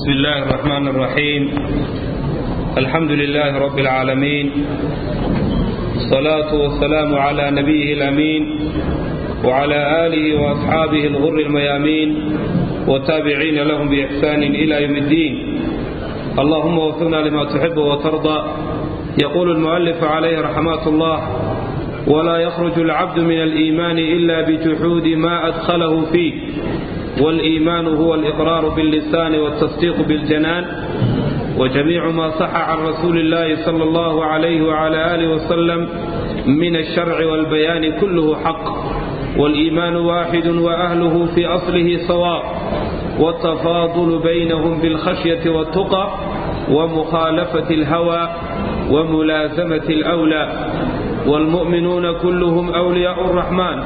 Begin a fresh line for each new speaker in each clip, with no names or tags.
بسم الله الرحمن الرحيم الحمد لله رب العالمين الصلاة والسلام على نبيه الأمين وعلى آله وأصحابه الغر الميامين وتابعين لهم بإحسان إلى يوم الدين اللهم وفقنا لما تحب وترضى يقول المؤلف عليه رحمات الله ولا يخرج العبد من الإيمان إلا بجحود ما أدخله فيه والإيمان هو الإقرار باللسان والتصديق بالجنان وجميع ما صح عن رسول الله صلى الله عليه وعلى آله وسلم من الشرع والبيان كله حق والإيمان واحد وأهله في أصله سواء والتفاضل بينهم بالخشية والتقى ومخالفة الهوى وملازمة الأولى والمؤمنون كلهم أولياء الرحمن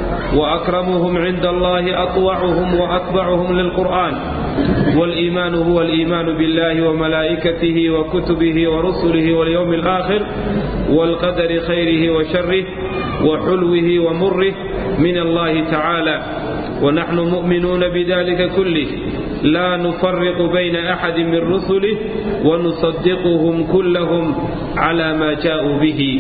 وأكرمهم عند الله أطوعهم وأتبعهم للقرآن والإيمان هو الإيمان بالله وملائكته وكتبه ورسله واليوم الآخر والقدر خيره وشره وحلوه ومره من الله تعالى ونحن مؤمنون بذلك كله لا نفرق بين أحد من رسله ونصدقهم كلهم على ما جاءوا به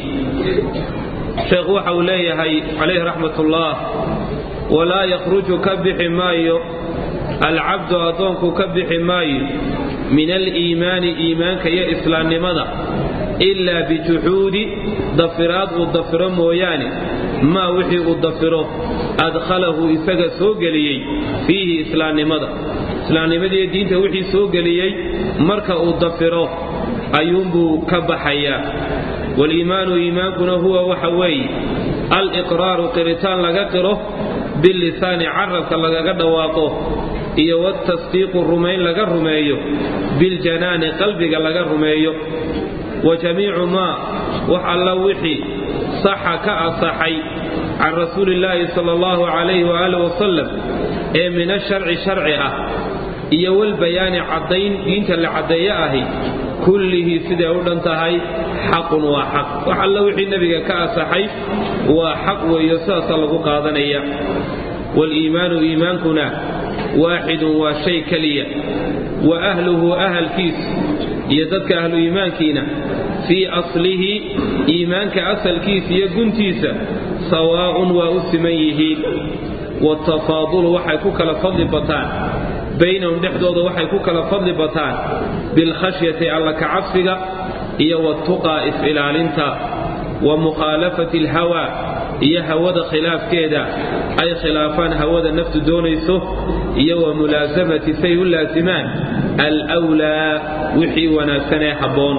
sheekh waxa uu leeyahay calayhi raxmat ullah walaa yakhruju ka bixi maayo alcabdu addoonku ka bixi maayo min aliimaani iimaanka iyo islaamnimada ilaa bijuxuudi dafiraad uu dafiro mooyaane maa wixii uu dafiro adkhalahu isaga soo geliyey fiihi islaamnimada islaamnimadiiyo diinta wixii soo geliyey marka uu dafiro ayuunbuu ka baxayaa waliimaanu iimaankuna huwa waxa weeye aliqraaru qiritaan laga qiro bilisaani carabka lagaga dhawaaqo iyo watasdiiqu rumayn laga rumeeyo biljanaani qalbiga laga rumeeyo wa jamiicu maa wax alla wixii saxa ka asaxay can rasuulillaahi sala allahu calayhi waaalih wasalam ee min asharci sharci ah iyo walbayaani caddayn diinta la caddeeye ahi kullihii siday u dhan tahay xaqun waa xaq wax alla wixii nebiga ka asaxay waa xaq weeyo sidaasaa lagu qaadanaya waliimaanu iimaankuna waaxidun waa shay keliya wa ahluhu ahalkiis iyo dadka ahlu iimaankiina fii aslihi iimaanka asalkiisa iyo guntiisa sawaa'un waa u siman yihiin watafaadulu waxay ku kala fadli bataan baynahum dhexdooda waxay ku kala fadli bataan bilkhashyati alla kacabsiga iyo watuqaa is-ilaalinta wa mukhaalafati alhawaa iyo hawada khilaafkeeda ay khilaafaan hawada naftu doonayso iyo wa mulaasamati say u laasimaan alwlaa wixii wanaagsanee habboon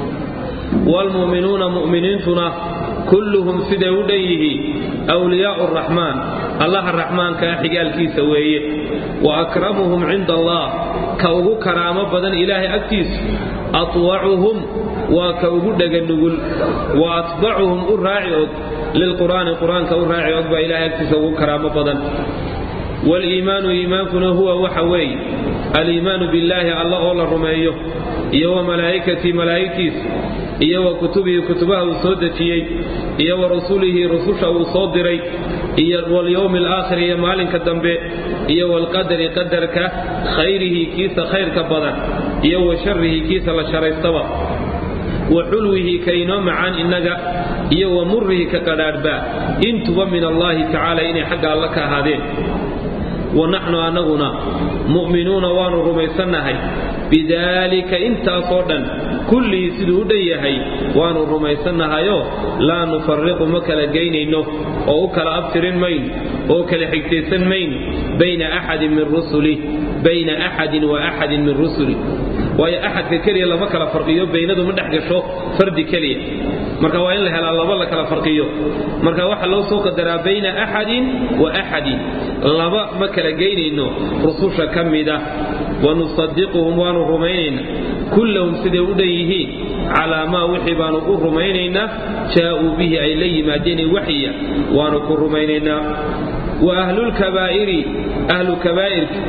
waalmu'minuuna mu'miniintuna kulluhum siday u dhan yihiin wliyaau raxmaan allaha raxmaankaa xigaalkiisa weeye wa akramuhum cinda allah ka ugu karaamo badan ilaahay agtiisa atwacuhum waa ka ugu dheganugul wa atbacuhum u raaci og lilqur'aani qur-aanka u raaci og baa ilahay agtiisa ugu karaamo badan waliimaanu iimaankuna huwa waxa weeye aliimaanu billaahi alla oo la rumeeyo iyo wa malaa'ikatii malaa'igtiisa iyo wa kutubihi kutubaha uu soo dejiyey iyo wa rasulihi rususha uu soo diray iyo walyowmi alaakhir iyo maalinka dambe iyo walqadari qadarka khayrihi kiisa khayrka badan iyo wa sharihi kiisa la sharaystaba wa xulwihi ka inoo macaan innaga iyo wa murihi ka qadhaadhbaa intuba min allaahi tacaala inay xagga alla ka ahaadeen wa naxnu annaguna mu'minuuna waannu rumaysannahay bidaalika intaasoo dhan kullihii siduu u dhan yahay waannu rumaysannahayoo laa nufariqu ma kala geynayno oo u kala abtirin mayno oo kala xigtaysan mayno bayna axadin min rusuli bayna axadin wa axadin min rusuli waayo axadka keliya lama kala farqiyo baynadu ma dhex gasho fardi keliya marka waa in la helaa laba la kala farqiyo marka waxaa loo soo qadaraa bayna axadin wa axadin laba ma kala geynayno rususha ka mida wanusadiquhum waanu rumaynayna kullahum siday u dhan yihiin calaa maa wixii baanu u rumaynaynaa jaa'uu bihi ay la yimaadeen waxya waanu ku rumaynaynaa wa ahlulkabaa'iri ahlu kabaa'irka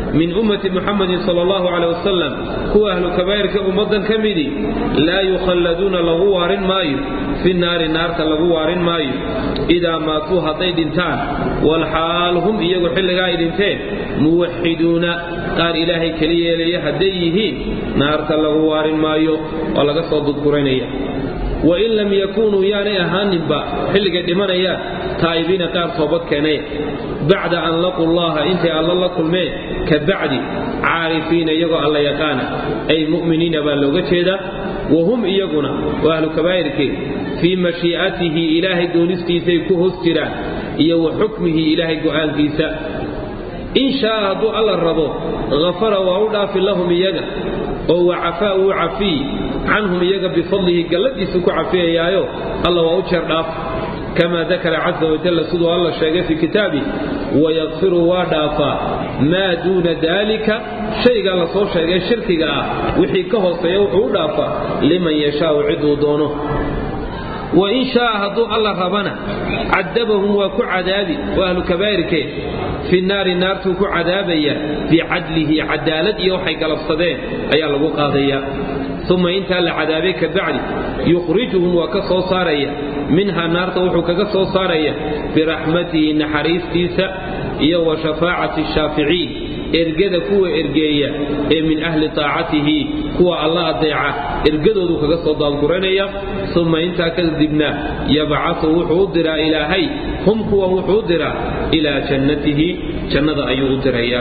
min ummati muxamadin sal allahu caleh wasalam kuwa ahlu kabaa'irka ummaddan ka midii laa yukhalladuuna lagu waarin maayo fi naari naarta lagu waarin maayo idaa maatuu hadday dhintaan walxaal hum iyagu xilligaa ay dhinteen muwaxiduuna qaar ilaahay keli yeelaya hadday yihiin naarta lagu waarin maayo oo laga soo dudguranaya wain lam yakuunuu yaanay ahaaninba xilligay dhimanayaan taa'ibiina qaar toobad keenaya bacda an laquu llaha intay alla la kulmeen ka bacdi caarifiina iyagoo alla yaqaana ay mu'miniina baa looga jeedaa wa hum iyaguna waa ahlu kabaa'irkee fii mashii'atihi ilaahay doonistiisay ku hoos jiraan iyo wa xukmihi ilaahay go'aankiisa in shaaa hadduu alla rabo hafara waa u dhaafi lahum iyaga oo wa cafaa wuu cafiyi canhum iyaga bifadlihi galladiisu ku cafiyayaayo alla waa u jeer dhaaf kama dakara caza wajalla siduu alla sheegay fii kitaabi wayakfiru waa dhaafaa maa duuna daalika shaygaa la soo sheegay shirkiga ah wixii ka hooseeya wuxuu u dhaafaa liman yashaau ciduu doono wain shaaa hadduu alla rabana cadabahum waa ku cadaabi waa ahlu kabaa'irkee fi naari naartuu ku cadaabaya bicadlihi cadaalad iyo waxay galabsadeen ayaa lagu qaadaya uma intaa la cadaabay ka bacdi yukhrijuhum waa ka soo saaraya minhaa naarta wuxuu kaga soo saaraya biraxmatihi naxariistiisa iyo wa shafaacati shaaficiin ergada kuwa ergeeya ee min ahli taacatihi kuwa alla adeeca ergadoodu kaga soo daadguranaya uma intaa kadibna yabcasu wuxuu u diraa ilaahay hum kuwan wuxuu u diraa ilaa jannatihi jannada ayuu u dirayaa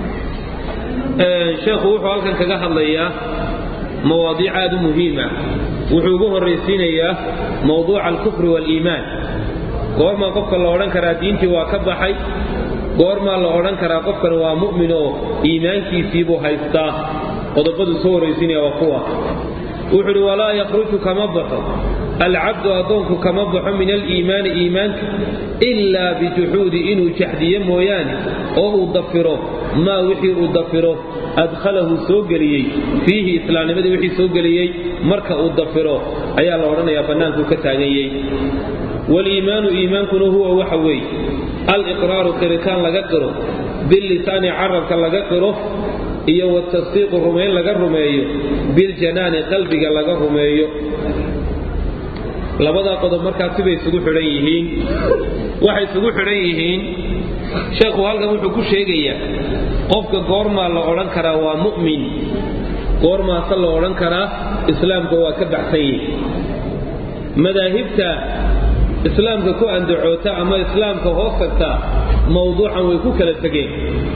sheekhu wuxuu halkan kaga hadlayaa mawaadiic aad u muhiima wuxuu ugu horraysiinayaa mawduuca alkufri waaliimaan goormaa qofka la odhan karaa diintii waa ka baxay goormaa la odhan karaa qofkan waa mu'min oo iimaankiisiibuu haystaa qodobaduu soo horraysiinaya waa kuwa wuxuu idhi walaa yakhruju kama baxo alcabdu addoonku kama baxo min aliimaani iimaanka ilaa bijuxuudi inuu jaxdiyo mooyaane oo uu dafiro maa wixii uu dafiro adkhalahu soo geliyey fiihi islaamnimadii wixii soo geliyey marka uu dafiro ayaa la odhanayaa bannaankuu ka taaganyey waliimaanu iimaankuna huwa waxa weeye aliqraaru qiritaan laga qiro billisaani carabka laga qiro iyo watasdiiqu rumayn laga rumeeyo biljanaani qalbiga laga rumeeyo labadaa qodob markaa sibay isugu xidhan yihiin waxay isugu xidhan yihiin sheekhu halkan wuxuu ku sheegayaa qofka goormaa la odhan karaa waa mu'min goormaase la odhan karaa islaamka waa ka baxsan yihi madaahibta islaamka ku andacoota ama islaamka hoos tagtaa mawduucan way ku kala tegeen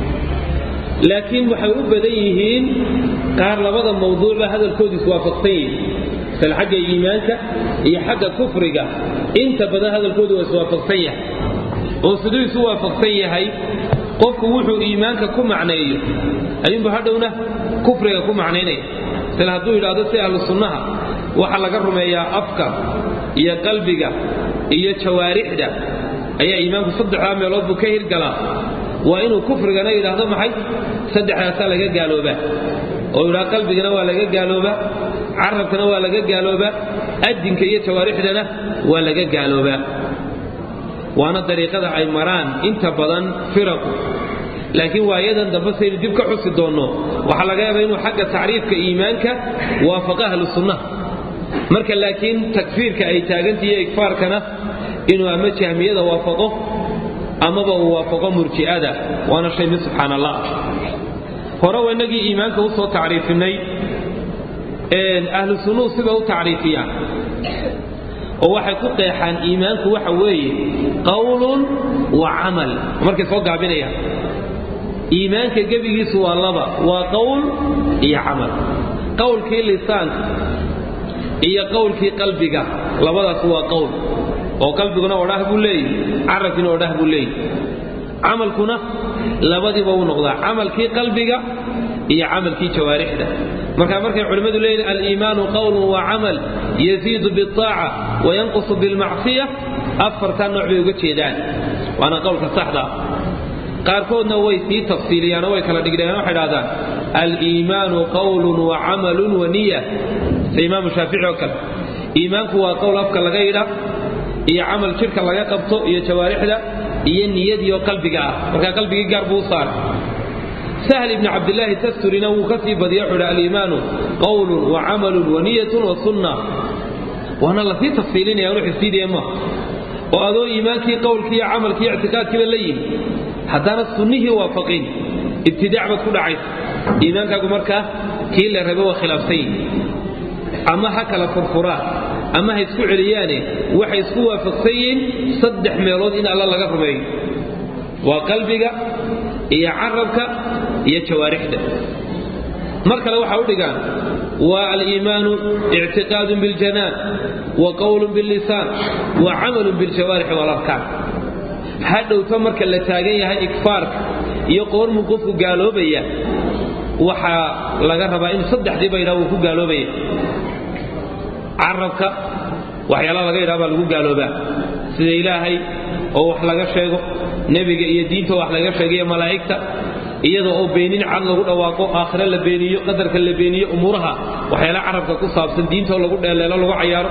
laakiin waxay u badan yihiin qaar labada mawduucba hadalkoodu iswaafaqsan yihin sal xagga iimaanka iyo xagga kufriga inta badan hadalkoodu waa iswaafaqsan yahay oo siduu isu waafaqsan yahay qofku wuxuu iimaanka ku macneeyo ayuunbu hadhowna kufriga ku macnaynaya sila hadduu yidhaahdo si ahlu sunnaha waxaa laga rumeeyaa afka iyo qalbiga iyo jawaarixda ayaa iimaanku saddexdaa meelood buu ka hirgalaa waa inuu kufrigana yidhaahdo maxay saddexdaasaa laga gaaloobaa oo yidhaha qalbigana waa laga gaaloobaa carabkana waa laga gaaloobaa adinka iyo jawaarixdana waa laga gaaloobaa waana dariiqada ay maraan inta badan firaqu laakiin waayadan dambe saynu dib ka xusi doonno waxaa laga yaabaa inuu xagga tacriifka iimaanka waafaqa ahlu sunnaha marka laakiin takfiirka ay taagantahi iyo igfaarkana inuu ama jahmiyada waafaqo amaba uu waafaqo murji'ada waana shay mid subxaan allah hore wa inagii iimaanka u soo tacriifinay ahlu sunnuhu siba u tacriifiyaan oo waxay ku qeexaan iimaanku waxa weeye qawlun wa camal markay soo gaabinayaan iimaanka gebigiisu waa laba waa qowl iyo camal qowlkii lisaanka iyo qowlkii qalbiga labadaas waa qowl oo qalbiguna odhah buu leeyahy carabkiina odhah buu leeyahy camalkuna labadiiba u noqdaa camalkii qalbiga iyo camalkii jawaarixda marka markay culimmadu leeyihin aliimaanu qowlun wa camal yaziidu biaaca wayanqusu bilmacsiya afartaa nooc bay uga jeedaan waana qowlka saxda qaarkoodna way sii tafsiiliyaanoo way kala dhigdheen waxay dhahdaan aliimaanu qowlun wa camalun wa niya sida imaamu shaafici oo kale iimaanku waa qowl afka laga yidha iyo camal jidhka laga qabto iyo jawaarixda iyo niyadiioo qalbiga ah markaa qalbigii gaar buu u saaray sahl ibni cabdilaahi tasturina wuu ka sii badiya wuxuu hi aliimaanu qowlun wa camalun wa niyatun wa sunna waana lasii tafsiilinaya anu xifsiidaya maaha oo adoo iimaankii qowlkii iyo camalkii ictiqaadkiiba la yimi haddana sunnihii waafaqin ibtidaac baad ku dhacaysa iimaankaagu markaa kii la rabe waa khilaafsan yihi ama ha kala furfuraan ama ha isku celiyaane waxay isku waafaqsan yihiin saddex meelood in alla laga rumeeyo waa qalbiga iyo carabka iyo jawaarixda mar kale waxaa u dhigaan waa aliimaanu ictiqaadun biljanaan wa qowlun billisaan wa camalun biljawaarixi walarkaan hadhowto marka la taagan yahay ikfaarka iyo qoormuu qofku gaaloobaya waxaa laga rabaa in saddexdiiba yidhaha wuu ku gaaloobaya carabka waxyaalaha laga yidhaha baa lagu gaaloobaa sida ilaahay oo wax laga sheego nebiga iyo diinta wax laga sheegayo malaa'igta iyada oo beenin cad lagu dhawaaqo aakhire la beeniyo qadarka la beeniyo umuuraha waxyaalaha carabka ku saabsan diintoo lagu dheeleelo lagu cayaaro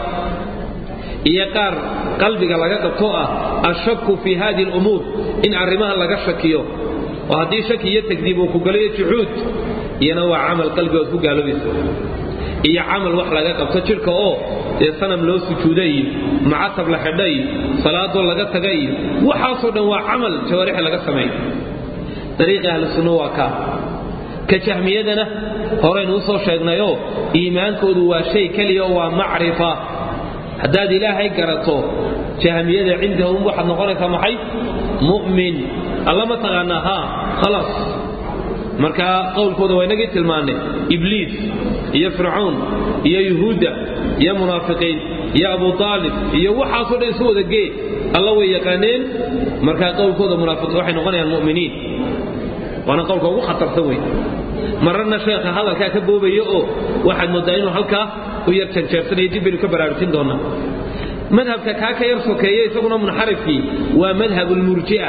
iyo qaar qalbiga laga qabto ah ashaku fii hadi lumuur in arrimaha laga shakiyo oo haddii shaki iyo tagdiib uu ku galayo juxuud iyana waa camal qalbigood ku gaaloobaysa iyo camal wax laga qabto jidhka oo dee sanam loo sujuuda iyo macatab la xidha iyo salaadoo laga taga iyo waxaasoo dhan waa camal jawaarixi laga sameeyo dariiqi ahlu sunna waa kaa ka jahmiyadana horaynu u soo sheegnayoo iimaankoodu waa shay keliya oo waa macrifa haddaad ilaahay garato jahmiyada cindahum waxaad noqonaysaa maxay mu'min alla ma taqaanaa haa khalaas marka qowlkooda waa inagii tilmaannay ibliis iyo fircawn iyo yuhuudda iyo munaafiqiin iyo abu aalib iyo waxaasoo dhan isu wada gee alla way yaqaaneen markaa qowlkooda munaafiqiin waxay noqonayaan mu'miniin waana qowlka ugu khatarsan wey mararna sheekha hadalkaa ka boobaya oo waxaad mooddaa inuu halkaa u yar janjeersanaya dib baynu ka baraarujin doonaa madhabka kaa ka yar sokeeye isaguna munxarifkii waa madhab lmurji'a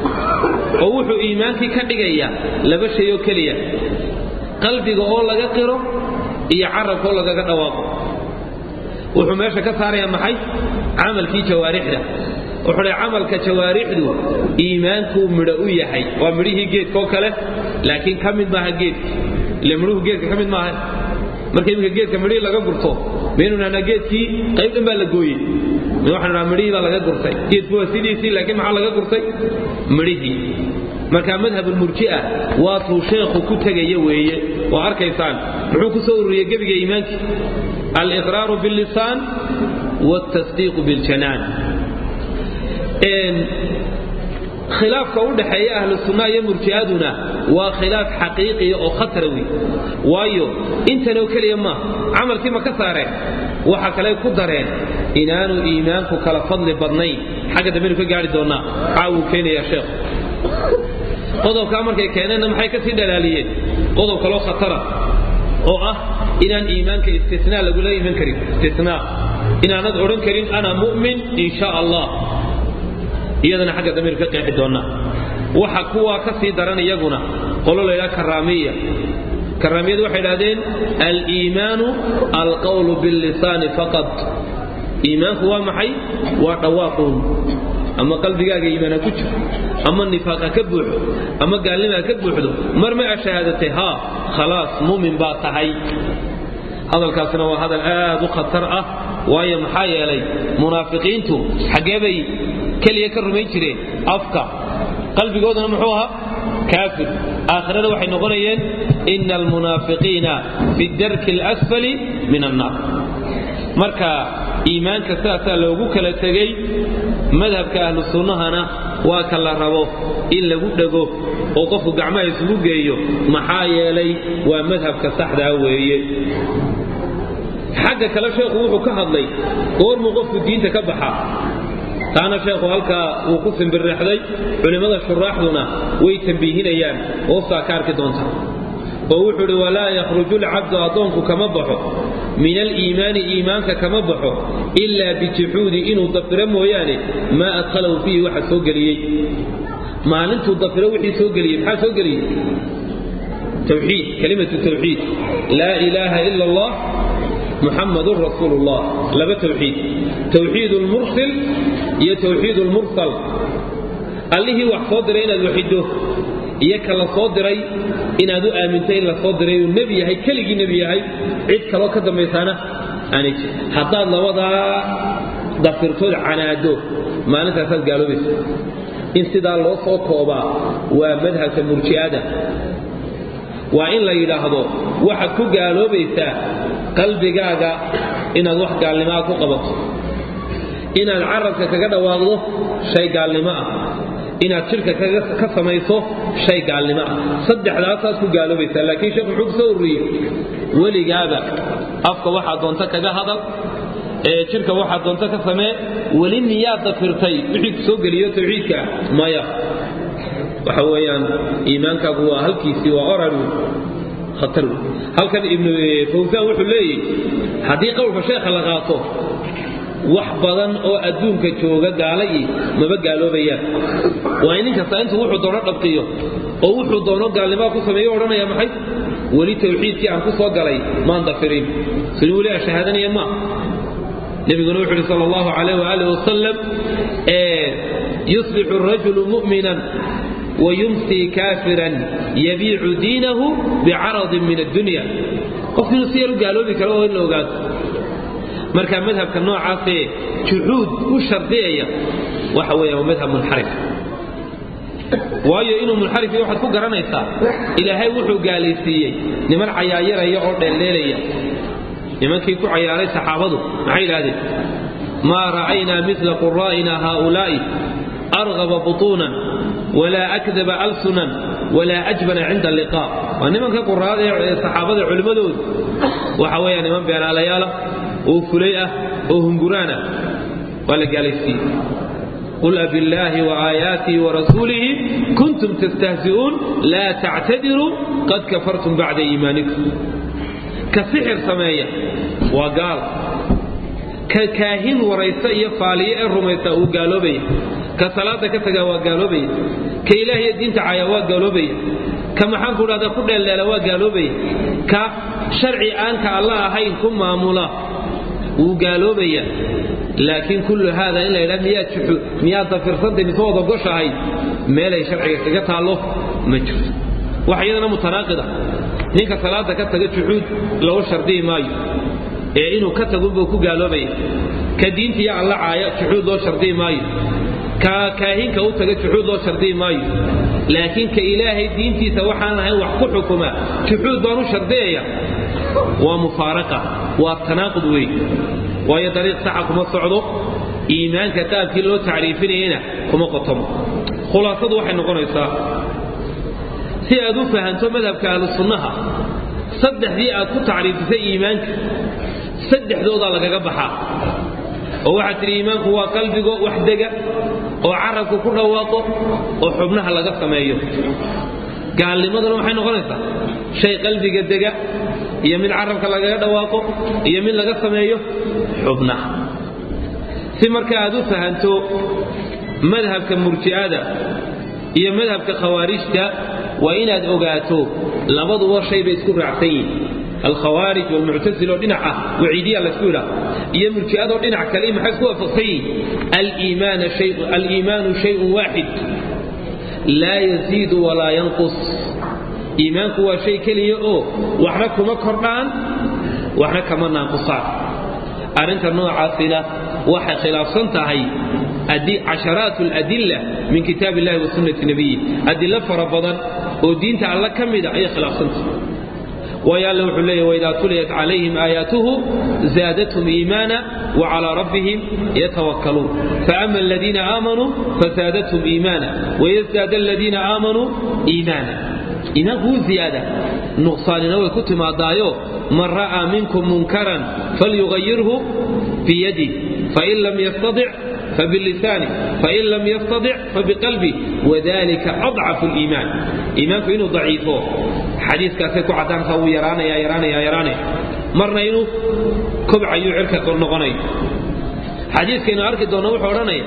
oo wuxuu iimaankii ka dhigaya laba shay oo keliya qalbiga oo laga qiro iyo carabka oo lagaga dhawaaqo wuxuu meesha ka saaraya maxay camalkii jawaarixda wuxuu dha camalka jawaarixdu iimaankuu midho u yahay waa midhihii geedkaoo kale laakiin ka mid maaha geedka ile midhuhu geedka ka mid maaha marka iminka geedka midhihii laga gurto maynu nahnaa geedkii qayb dhan baa la gooyey waxaanu nahaa midhihii baa laga gurtay geedku waa sidiisii laakiin maxaa laga gurtay midhihii marka madhabulmurji'a waatuu sheekhu ku tegaya weeye waa arkaysaan muxuu ku soo ururiyey gebiga iimaankii aliqraaru billisaan waaltasdiiqu biljanaan khilaafka u dhaxeeya ahlu sunna iyo murji'aduna waa khilaaf xaqiiqiya oo khatara wey waayo intanoo keliya maaha camalkii ma ka saareen waxa kale ku dareen inaanu iimaanku kala fadli badnayn xagga dambenu ka gaari doonnaa caawuu keenayaa sheekhu qodobkaa markay keeneenna maxay ka sii dhalaaliyeen qodob kaloo khatara oo ah inaan iimaanka istinaa lagula iman karin istinaa inaanad odhan karin ana mu'min in sha allah iyadana xagga damiir ka qeexi doonnaa waxa kuwaa ka sii daran iyaguna qolo la ydhaha karaamiya karaamiyadu waxay idhahdeen aliimaanu alqawlu billisaani faqad iimaanku waa maxay waa dhawaaquun ama qalbigaaga iimaan ha ku jiro ama nifaaq ha ka buuxo ama gaalnima ha ka buuxdo mar ma ashahaadatay haa khalaas muumin baa tahay hadalkaasina waa hadal aad u khatar ah waayo maxaa yeelay munaafiqiintu xaggee bay keliya ka rumayn jireen afka qalbigooduna muxuu ahaa kaafir aakhirada waxay noqonayeen ina almunaafiqiina fi darki alasfali min annaar marka iimaanka sidaasaa loogu kala tegey madhabka ahlu sunnahana waa ka la rabo in lagu dhego oo qofku gacmaha isugu geeyo maxaa yeelay waa madhabka saxdaa weeye xagga kale sheekhu wuxuu ka hadlay goormuu qofku diinta ka baxaa taana sheekhu halkaa wuu ku simbirrexday culimmada shuraaxduna way tambiihinayaan hoostaa ka arki doonta oo wuxuu idhi walaa yakhruju lcabdu addoonku kama baxo min aliimaani iimaanka kama baxo ilaa bijuxuudi inuu dafiro mooyaane maa adkhalahu fiihi waxa soo geliyey maalintuu dafiro wixii soo geliyey maxaa soo geliyey tawxiid kalimatu tawxiid laa ilaaha ila allah muxamadun rasuulu llah laba tawxiid tawxiid lmursil iyo tawxiid lmursal allihii wax soo diray inaad waxido iyo ka la soo diray inaad u aaminto in la soo diray uu nebi yahay keligii nebi yahay cid kaloo ka dambaysaana aanay jir haddaad labadaa dafirtood canaado maalintaasaad gaaloobaysa in sidaa loo soo koobaa waa madhabka murji'ada waa in la yidhaahdo waxaad ku gaaloobaysaa qalbigaaga inaad wax gaalnimaa ku qabato inaad carabka kaga dhawaaqdo shay gaalnimo ah inaad jidhka ka samayso shay gaalnimo ah saddexdaasaad ku gaaloobaysaa laakiin sheekhu muxuu ku soo ururiyey weligaaba afka waxaa doonta kaga hadal ee jidhka waxaa doonta ka samee weli miyaad dafirtay wixii ku soo geliyo tawxiidka maya waxa weeyaan iimaankaagu waa halkiisii waa oran khatar halkan ibnu fawsaan wuxuu leeyahy haddii qowlka sheekha la qaato wax badan oo adduunka jooga gaala ii maba gaaloobayaan waa in nin kasta intuu wuxuu doono dhabtiyo oo wuxuu doono gaalnimaa ku sameeyo odhanaya maxay weli tawxiidkii aan ku soo galay maan dafirin sini weli aan shahaadanaya ma nabiguna wuxuu uhi sal allahu calayh waaalih wasalam yuslixu rajulu mu'minan wayumsii kaafiran yabiicu diinahu bicaradin min addunya qofku inuu si yar u gaaloobi karo oo in la ogaado marka madhabka noocaasee juxuud u shardiyaya waxa weeya waa madhab munxarif waayo inuu munxarif waxaad ku garanaysaa ilaahay wuxuu gaalaysiiyey niman cayaayaraya oo dheeldheelaya nimankii ku cayaaray saxaabadu maxay idhahdeen maa ra'aynaa mila quraa'ina haaulaa'i argaba butuunan walaa akdaba alsunan walaa ajbana cinda alliqaa waa nimanka quraada ee saxaabada culimmadoodu waxa weeya niman beenaalayaala oo fulay ah oo hunguraana waa la gaalaysiiyey qul abillaahi waaayaatihi warasuulihi kuntum tastahzi'uun laa tactadiruu qad kafartum bacda iimaanikum ka sixir sameeya waa gaal ka kaahin waraysta iyo faaliye ee rumaysta uu gaaloobaya ka salaada ka tagaa waa gaaloobaya ka ilaahiyo diinta caya waa gaaloobaya ka maxaan ku dhahda ku dheeldheela waa gaaloobaya ka sharci aanka alla ahayn ku maamula wuu gaaloobaya laakiin kullu haada in la yidhaha miyaad juxu miyaad dafirsantahy mise wada goshahay meelay sharciga kaga taallo ma jirto wax iyadana mutanaaqida ninka salaada ka taga juxuud lagu shardiyi maayo ee inuu ka tagunbuu ku gaaloobaya ka diintiiyo alla caaya juxuud loo shardiyi maayo ka kaahinka u taga juxuud loo shardiyi maayo laakiin ka ilaahay diintiisa waxaan ahayn wax ku xukuma juxuud baan u shardiyaya waa mufaaraqa waa tanaaqud wey waayo dariiq saxa kuma socdo iimaanka qaabkii loo tacriifinayana kuma qotomo khulaasadu waxay noqonaysaa si aad u fahanto madhabka ahlu sunnaha saddexdii aad ku tacriifisay iimaanka saddexdoodaa lagaga baxaa oo waxaad tidhi iimaanku waa qalbigo wax dega oo carabku ku dhawaaqo oo xubnaha laga sameeyo gaalnimaduna maxay noqonaysaa shay qalbiga dega iyo mid carabka lagaga dhawaaqo iyo mid laga sameeyo xubnaha si marka aad u fahanto madhabka murji'ada iyo madhabka khawaarijta waa inaad ogaato labaduba shay bay isku raacsan yihin alkhawaarij walmuctasil oo dhinac ah waciidiya laysku yidhaah iyo murji'adoo dhinac kale maxay isku waafaqsan yihin aliimaanu shayun waaxid laa yaziidu walaa yanqus iimaanku waa shay keliya oo waxna kuma kordhaan waxna kama naaqusaan arrinta noocaasina waxay khilaafsan tahay casharaat aladilla min kitaab illahi wa sunnati nabiyi adilo fara badan oo diinta alla ka mida ayay khilaafsantahay waayo alle wuxuu leeyahy waidaa tuliyat calayhim aayaatuhu zaadathum iimaana wacalaa rabbihim yatawakkaluun faama aladiina aamanuu fazaadathum iimaana wayasdaada aladiina aamanuu iimaana iimaanku wuu ziyaada nuqsaanina way ku timaadaayo man ra'aa minkum munkaran falyugayirhu biyadih fain lam yastadic fabilisaani fain lam yastadic fabiqalbi wadalika adcafu liimaan iimaanku inuu daciifo xadiiskaasay ku caddaantaa wuu yaraanaya yaraanaya yaraanaya marna inuu kobcayuu cirka noqonayo xadiiskaynu arki doonno wuxuu odhanaya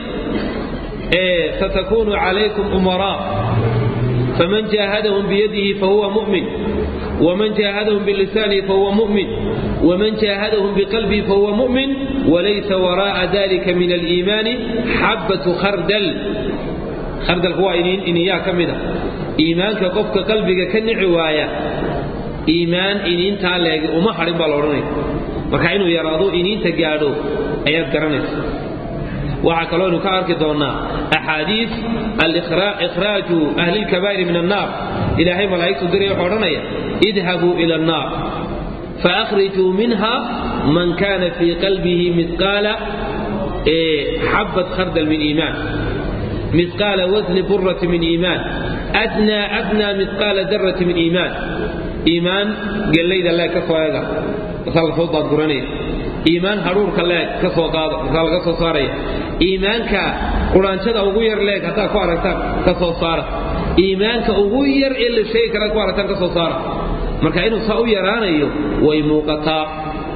satakunu calaykum umaraa faman jaahadahum biyadihi fahuwa mu'min ومن جاهدهم بلسانه فهو مؤمن ومن جاهدهم بقلبه فهو مؤمن وليس وراء ذلك من الإيمان حبة خردل خردل هو إن إياه كمدا iimaanka qofka qalbiga ka nici waaya iimaan iniintaa leegi uma hadhin baa la odhanaya marka inuu yaraado iniinta gaadho ayaad garanaysa waxaa kaloo aynu ka arki doonnaa axaadiis alikhraaju ahli lkabaa'iri min annaar ilaahay malaa'igtu diray wuxuu odhanaya idhabuu ila annaar faأkhrijuu minha man kana fii qalbihi midqaala xabat khardal min iimaan midqaala wasni burati min iimaan adnaa adnaa midqaala darati min iimaan iimaan gellayda leeg ka soo eega markaa lasoo daadguranaya iimaan hadhuurka leeg ka soo qaada markaa laga soo saaraya iimaanka quraanjada ugu yar leeg haddaad ku aragtaan ka soo saara iimaanka ugu yar ee la sheegi karaad ku aragtaan ka soo saara marka inuu saa u yaraanayo way muuqataa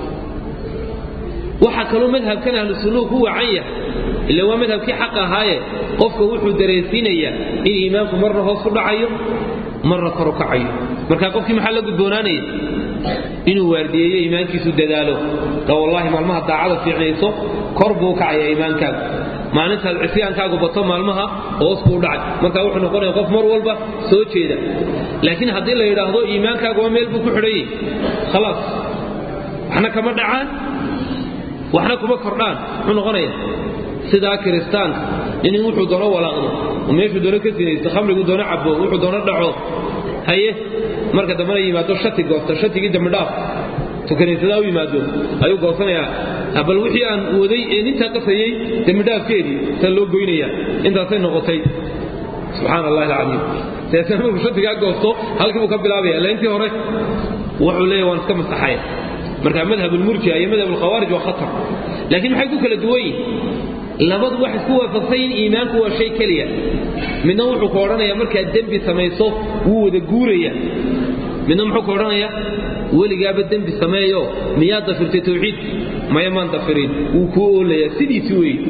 waxaa kaloo madhabkan ahlu sunnuhu ku wacan yahay ila waa madhabkii xaq ahaaye qofka wuxuu dareensiinayaa in iimaanku marna hoos u dhacayo marna kor u kacayo marka qofkii maxaa la gudboonaanaya inuu waardiyeeyo iimaankiisu dadaalo oo wallaahi maalmaha daacada fiicnayso kor buu kacaya iimaankaagu maalintaad cisyaankaagu bato maalmaha hoos buu dhacay marka wuxuu noqonaya qof mar walba soo jeeda laakiin haddii la yidhaahdo iimaankaagu waa meel buu ku xidhan yahay khalaas waxna kama dhacaan waxna kuma kordhaan muxuu noqonaya sidaa kiristaanka inin wuxuu doono walaaqdo oo meeshuu doono ka sinaysto khamriguu doono cabo wuxuu doono dhaco haye marka dambena yimaado shati goosta shatigii dambidhaaf tukanisadaa u yimaado ayuu goosanayaa bal wixii aan waday ee nintaa qasayey dembidhaafkeedii saa loo goynaya intaasay noqotay subxaan allahi alcadiim seese markuu shatigaa goosto halkii buu ka bilaabaya ila intii hore wuxuu leeyahy waan iska masaxaya marka madhab ulmurji'a iyo madhab ulkhawaarij waa khatar laakiin maxay ku kala duwan yihin labadu waxay isku waafaqsan yihin iimaanku waa shay keliya midna wuxuu ku odhanaya markaad dembi samayso wuu wada guuraya midna muxuu ku odhanaya weligaaba dembi sameeyo miyaad dafirtay tawxiidka maya maan dafirin wuu kuu oolayaa sidiisi weeye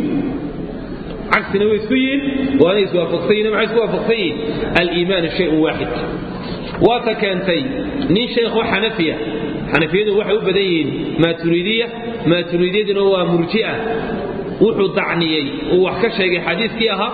cagsina way isku yihiin waana iswaafaqsan yihin maxay isku waafaqsan yihin aliimaanu shayun waaxid waata keentay nin sheekho xanafiya xanafiyadu waxay u badan yihiin maaturiidiya maaturiidiyaduna waa murji'a wuxuu dacniyey uu wax ka sheegay xadiiskii ahaa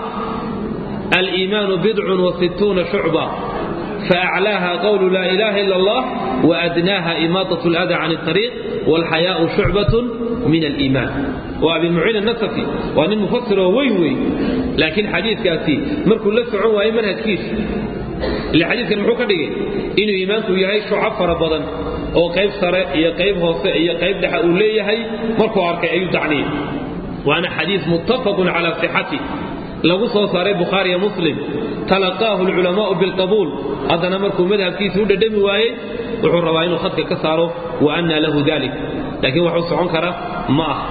aliimaanu bidcun wasittuuna shucba faaclaaha qawlu laa ilaaha ila allah waadnaaha imaadat lada can اطariiq wاlxayaau shucbatun min aliimaan waa abi muciin anasafi waa nin mufasiroo weyn wey laakiin xadiiskaasi markuu la socon waayey manhajkiisa ile xadiiskan muxuu ka dhigay inuu iimaanku yahay shucab fara badan oo qayb sare iyo qayb hoose iyo qayb dhexa uu leeyahay markuu arkay ayuu dacniyey waana xadiis muttafaqun calaa sixati lagu soo saaray bukhaariya muslim talaqaahu alculamaa'u bilqabuul haddana markuu madhabkiisa u dhadhami waayey wuxuu rabaa inuu khadka ka saaro wa anna lahu dalik laakiin waxuu socon kara ma ah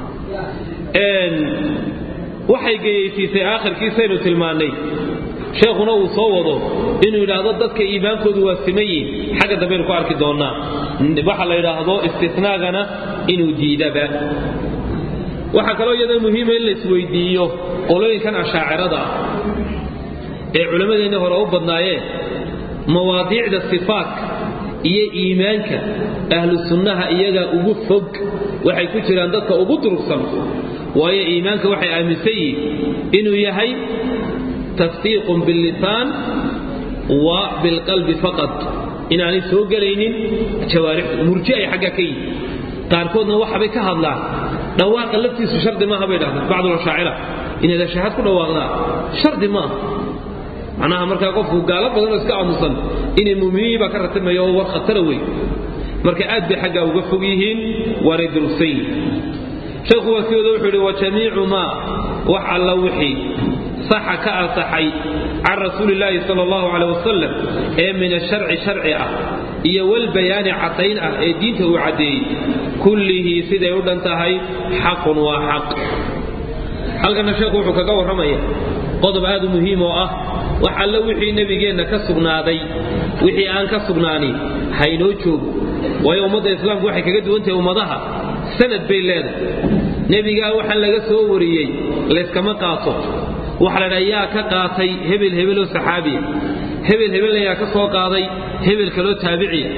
waxay geyaysiisay aakhirkiisaynu tilmaannay sheekhuna uu soo wado inuu yidhaahdo dadka iimaankoodu waa siman yihin xagga dambaynu ku arki doonnaa waxa la yidhaahdo istinaagana inuu diidaba waxaa kaloo iyadoo muhiima in la isweydiiyo qolooyinkan ashaacirada ah ee culammadeenni hore u badnaayeen mawaadiicda sifaatka iyo iimaanka ahlu sunnaha iyagaa ugu fog waxay ku jiraan dadka ugu durugsan waayo iimaanka waxay aaminsan yihiin inuu yahay tasdiiqun billisaan wa bilqalbi faqad inaanay soo gelaynin jawaarixdu murji ay xagga ka yihin qaarkoodna waxbay ka hadlaan dhawaaqa laftiisu shardi maaha bay dhahdaan bacdulashaacira inaad ashahaad ku dhawaaqdaa shardi maaha macnaha markaa qofku gaalo badanoo iska aamusan inay muuminiin baa ka ratimayo oo war khatara wey marka aad bay xaggaa uga fog yihiin waanay durugsan yihin sheekhu waa sidooda wuxuu yidhi wa jamiicu maa wax alla wixii saxa ka ansaxay can rasuuli illaahi sala allahu caleh wasalam ee min asharci sharci ah iyo walbayaani caddayn ah ee diinta uu caddeeyey kullihii siday u dhan tahay xaqun waa xaq halkana sheekhu wuxuu kaga warramaya qodob aad u muhiim oo ah wax alle wixii nebigeenna ka sugnaaday wixii aan ka sugnaanin haynoo joogo waayo ummadda islaamku waxay kaga duwan tahay ummadaha sanad bay leedahay nebigaa waxaan laga soo wariyey layskama qaato waxa la dhaha yaa ka qaatay hebel hebeloo saxaabiya hebel hebelna yaa ka soo qaaday hebel kaloo taabiciya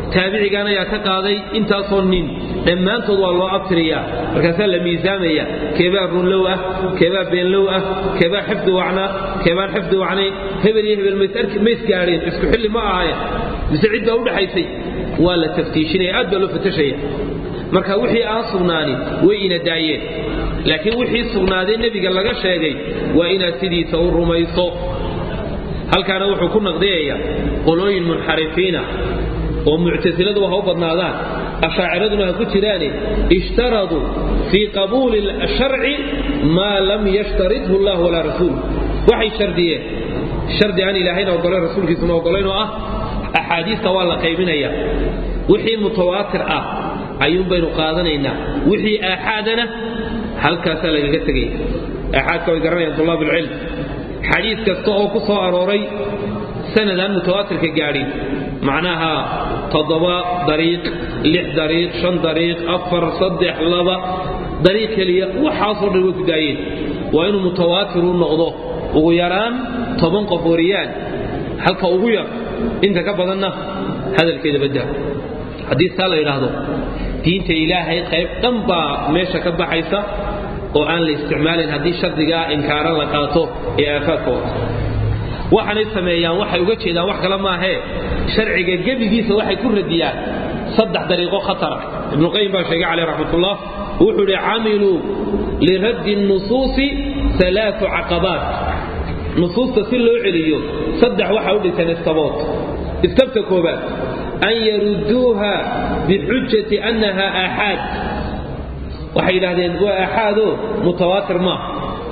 taabicigan ayaa ka qaaday intaasoo nin dhammaantood waa loo abtiriyaa markaasaa la miisaamaya keebaa runlow ah keebaa beenlow ah keebaa xifdi wacnaa keebaan xifdi wacnayn hebel iyo hebel mays gaadheen isku xilli ma ahayen mise cid baa u dhaxaysay waa la taftiishinaya aad baa loo fatashaya marka wixii aan sugnaanin way ina daayeen laakiin wixii sugnaaday nebiga laga sheegay waa inaad sidiisa u rumayso halkaana wuxuu ku naqdiyayaa qolooyin munxarifiina oo muctasiladu ha u badnaadaan ashaaciraduna ha ku jiraane ishtaraduu fii qabuuli sharci maa lam yashtaridhu allah walaa rasuul waxay shardiyeen shardi aan ilaahayna ogolayn rasuulkiisuna ogolayn oo ah axaadiista waa la qaybinaya wixii mutawaatir ah ayuun baynu qaadanaynaa wixii aaxaadana halkaasaa lagaga tegaya aaxaadka way garanayaan tulaab ulcilm xadiis kasta oo ku soo arooray sanadaan mutawaatirka gaadhin macnaha toddoba dariiq lix dariiq shan dariiq afar saddex laba dariiq keliya waxaasoo dhan way ku daayeen waa inuu mutawaatiru noqdo ugu yaraan toban qof wariyaan halka ugu yar inta ka badanna hadalkeeda badda haddii saa la yidhaahdo diinta ilaahay qayb dhan baa meesha ka baxaysa oo aan la isticmaalin haddii shardigaa inkaaran la qaato ee aafaadka wata waxaanay sameeyaan waxay uga jeedaan wax kale maahee sharciga gebigiisa waxay ku radiyaan saddex dariiqo khatara ibnuqayim baa sheegay caleyh raxmatullah wuxuu idhi camiluu liraddi nusuusi alaau caqabaat nusuusta si loo celiyo saddex waxa u dhisan istabood istabta koobaad an yarudduuha bixujati annaha aaxaad waxay yidhaahdeen waa aaxaadoo mutawaatir maaha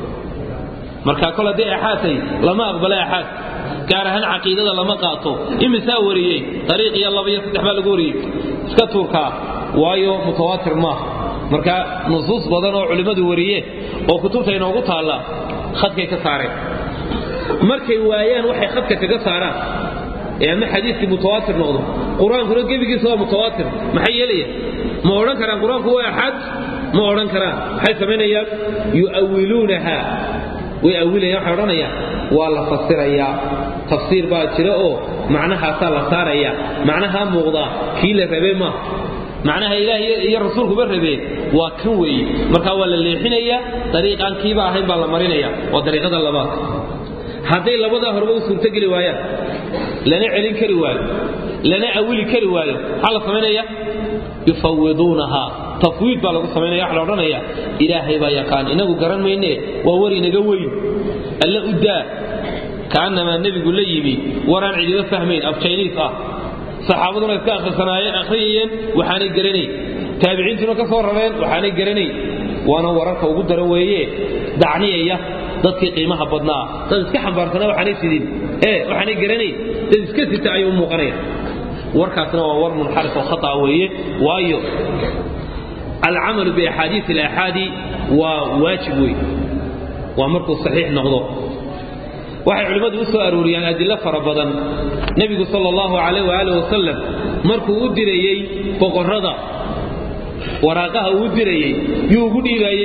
marka kol haddii aaxaadtay lama aqbala aaxaad gaar ahaan caqiidada lama qaato imisaa wariyey dariiq iyo laba iyo saddex baa lagu wariyey iska tuurkaa waayo mutawaatir maaha marka nusuus badan oo culimmadu wariyeen oo kutubta inoogu taalla khadkay ka saareen markay waayaan waxay khadka kaga saaraan ee ama xadiiskii mutawaatir noqdo qur-aankuna gebigiisa waa mutawaatir maxay yeelayaan ma odhan karaan qur-aanku waa axad ma odhan karaan maxay samaynayaan yu'awiluunaha way awilayaan waxay odhanayaan waa la fasirayaa tafsiir baa jira oo macnahaasaa la saaraya macnahaa muuqdaa kii la rabee maaha macnaha ilaah iyo rasuulkuba rabeen waa kan weeye marka waa la leexinayaa dariiqaan kiiba ahayn baa la marinaya waa dariiqada labaad hadday labadaa horeba u suurtogeli waayaan lana celin kari waayo lana awili kari waayo maxaa la samaynaya yufawiduunaha tafwiid baa lagu samaynaya waxa la odhanaya ilaahay baa yaqaan inagu garan mayne waa war inaga weyn alla u daa kaannamaa nebigu la yimi waraan cidiba fahmayn af jayniis ah saxaabaduna iska akhrisanaayeen akhriyayeen waxaanay garanayn taabiciintuna ka soo rareen waxaanay garanayn waana wararka ugu daran weeye dacniyaya dadkii qiimaha badnaa dad iska xambaarsanaa waxaanay sidin ee waxaanay garanayn dad iska sita ayuu muuqanaya warkaasna waa war munxarif oo khata weeye waayo alcamalu biaxaadiis alaaxaadi waa waajib wey waa markuu saxiix noqdo waxay culimmadu u soo arooriyaan adilo fara badan nebigu sal allahu calayh waaalih wasalam markuu u dirayey boqorrada waraaqaha uu u dirayey yuu ugu dhiibaayey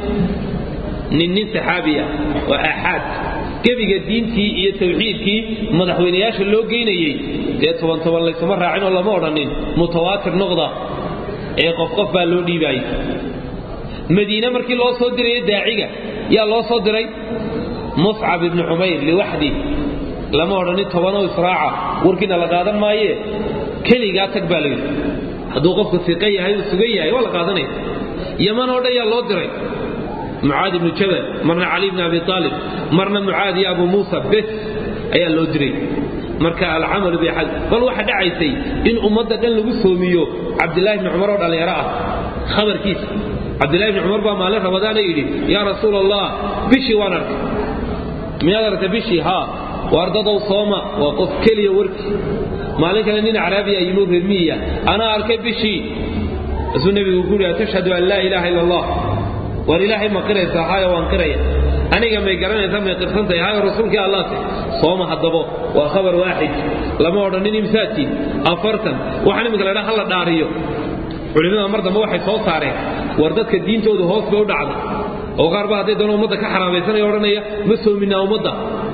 nin nin saxaabiya oo aaxaad gebiga diintii iyo tawxiidkii madaxweynayaasha loo geynayey dee toban toban laysuma raacin oo lama odhanin mutawaatir noqda ee qof qof baa loo dhiibaayey madiine markii loo soo diraya daaciga yaa loo soo diray muscab ibni cumayr liwaxdi lama odhanin tobanoo israaca warkiina la qaadan maaye keligaa tag baa layidhi hadduu qofku siqan yahay uu sugan yahay waa la qaadanaya yaman oo dhan yaa loo diray mucaad ibnu jabal marna cali bni abi aalib marna mucaad iyo abu muusa bes ayaa loo diray marka alcamalu biaxad bal waxa dhacaysay in ummadda dhan lagu soomiyo cabdilaahi bni cumar oo dhallinyaro ah khabarkiisa cabdillahi bni cumar baa maalin ramadaana yidhi yaa rasuul allah bishii waan arkay miyaad aragtay bishii haa waardadow sooma waa qof keliya warkii maalin kale nin caraabiya yimi reermiya anaa arkay bishii asuu nebigu ku yidhi tashhadu an laa ilaaha illa allah waar ilaahay ma qiraysaa haayo waan qiraya aniga may garanaysaa may qirsantahay haayo rasuulkii allaate sooma haddabo waa khabar waaxid lama odhanin imsaatiin afartan waxaan iminka ladhaa hala dhaariyo culimmada mar dambe waxay soo saareen war dadka diintoodu hoos bay u dhacda oo qaar ba hadday doona ummadda ka xaraamaysanaya odhanaya ma soominaa ummadda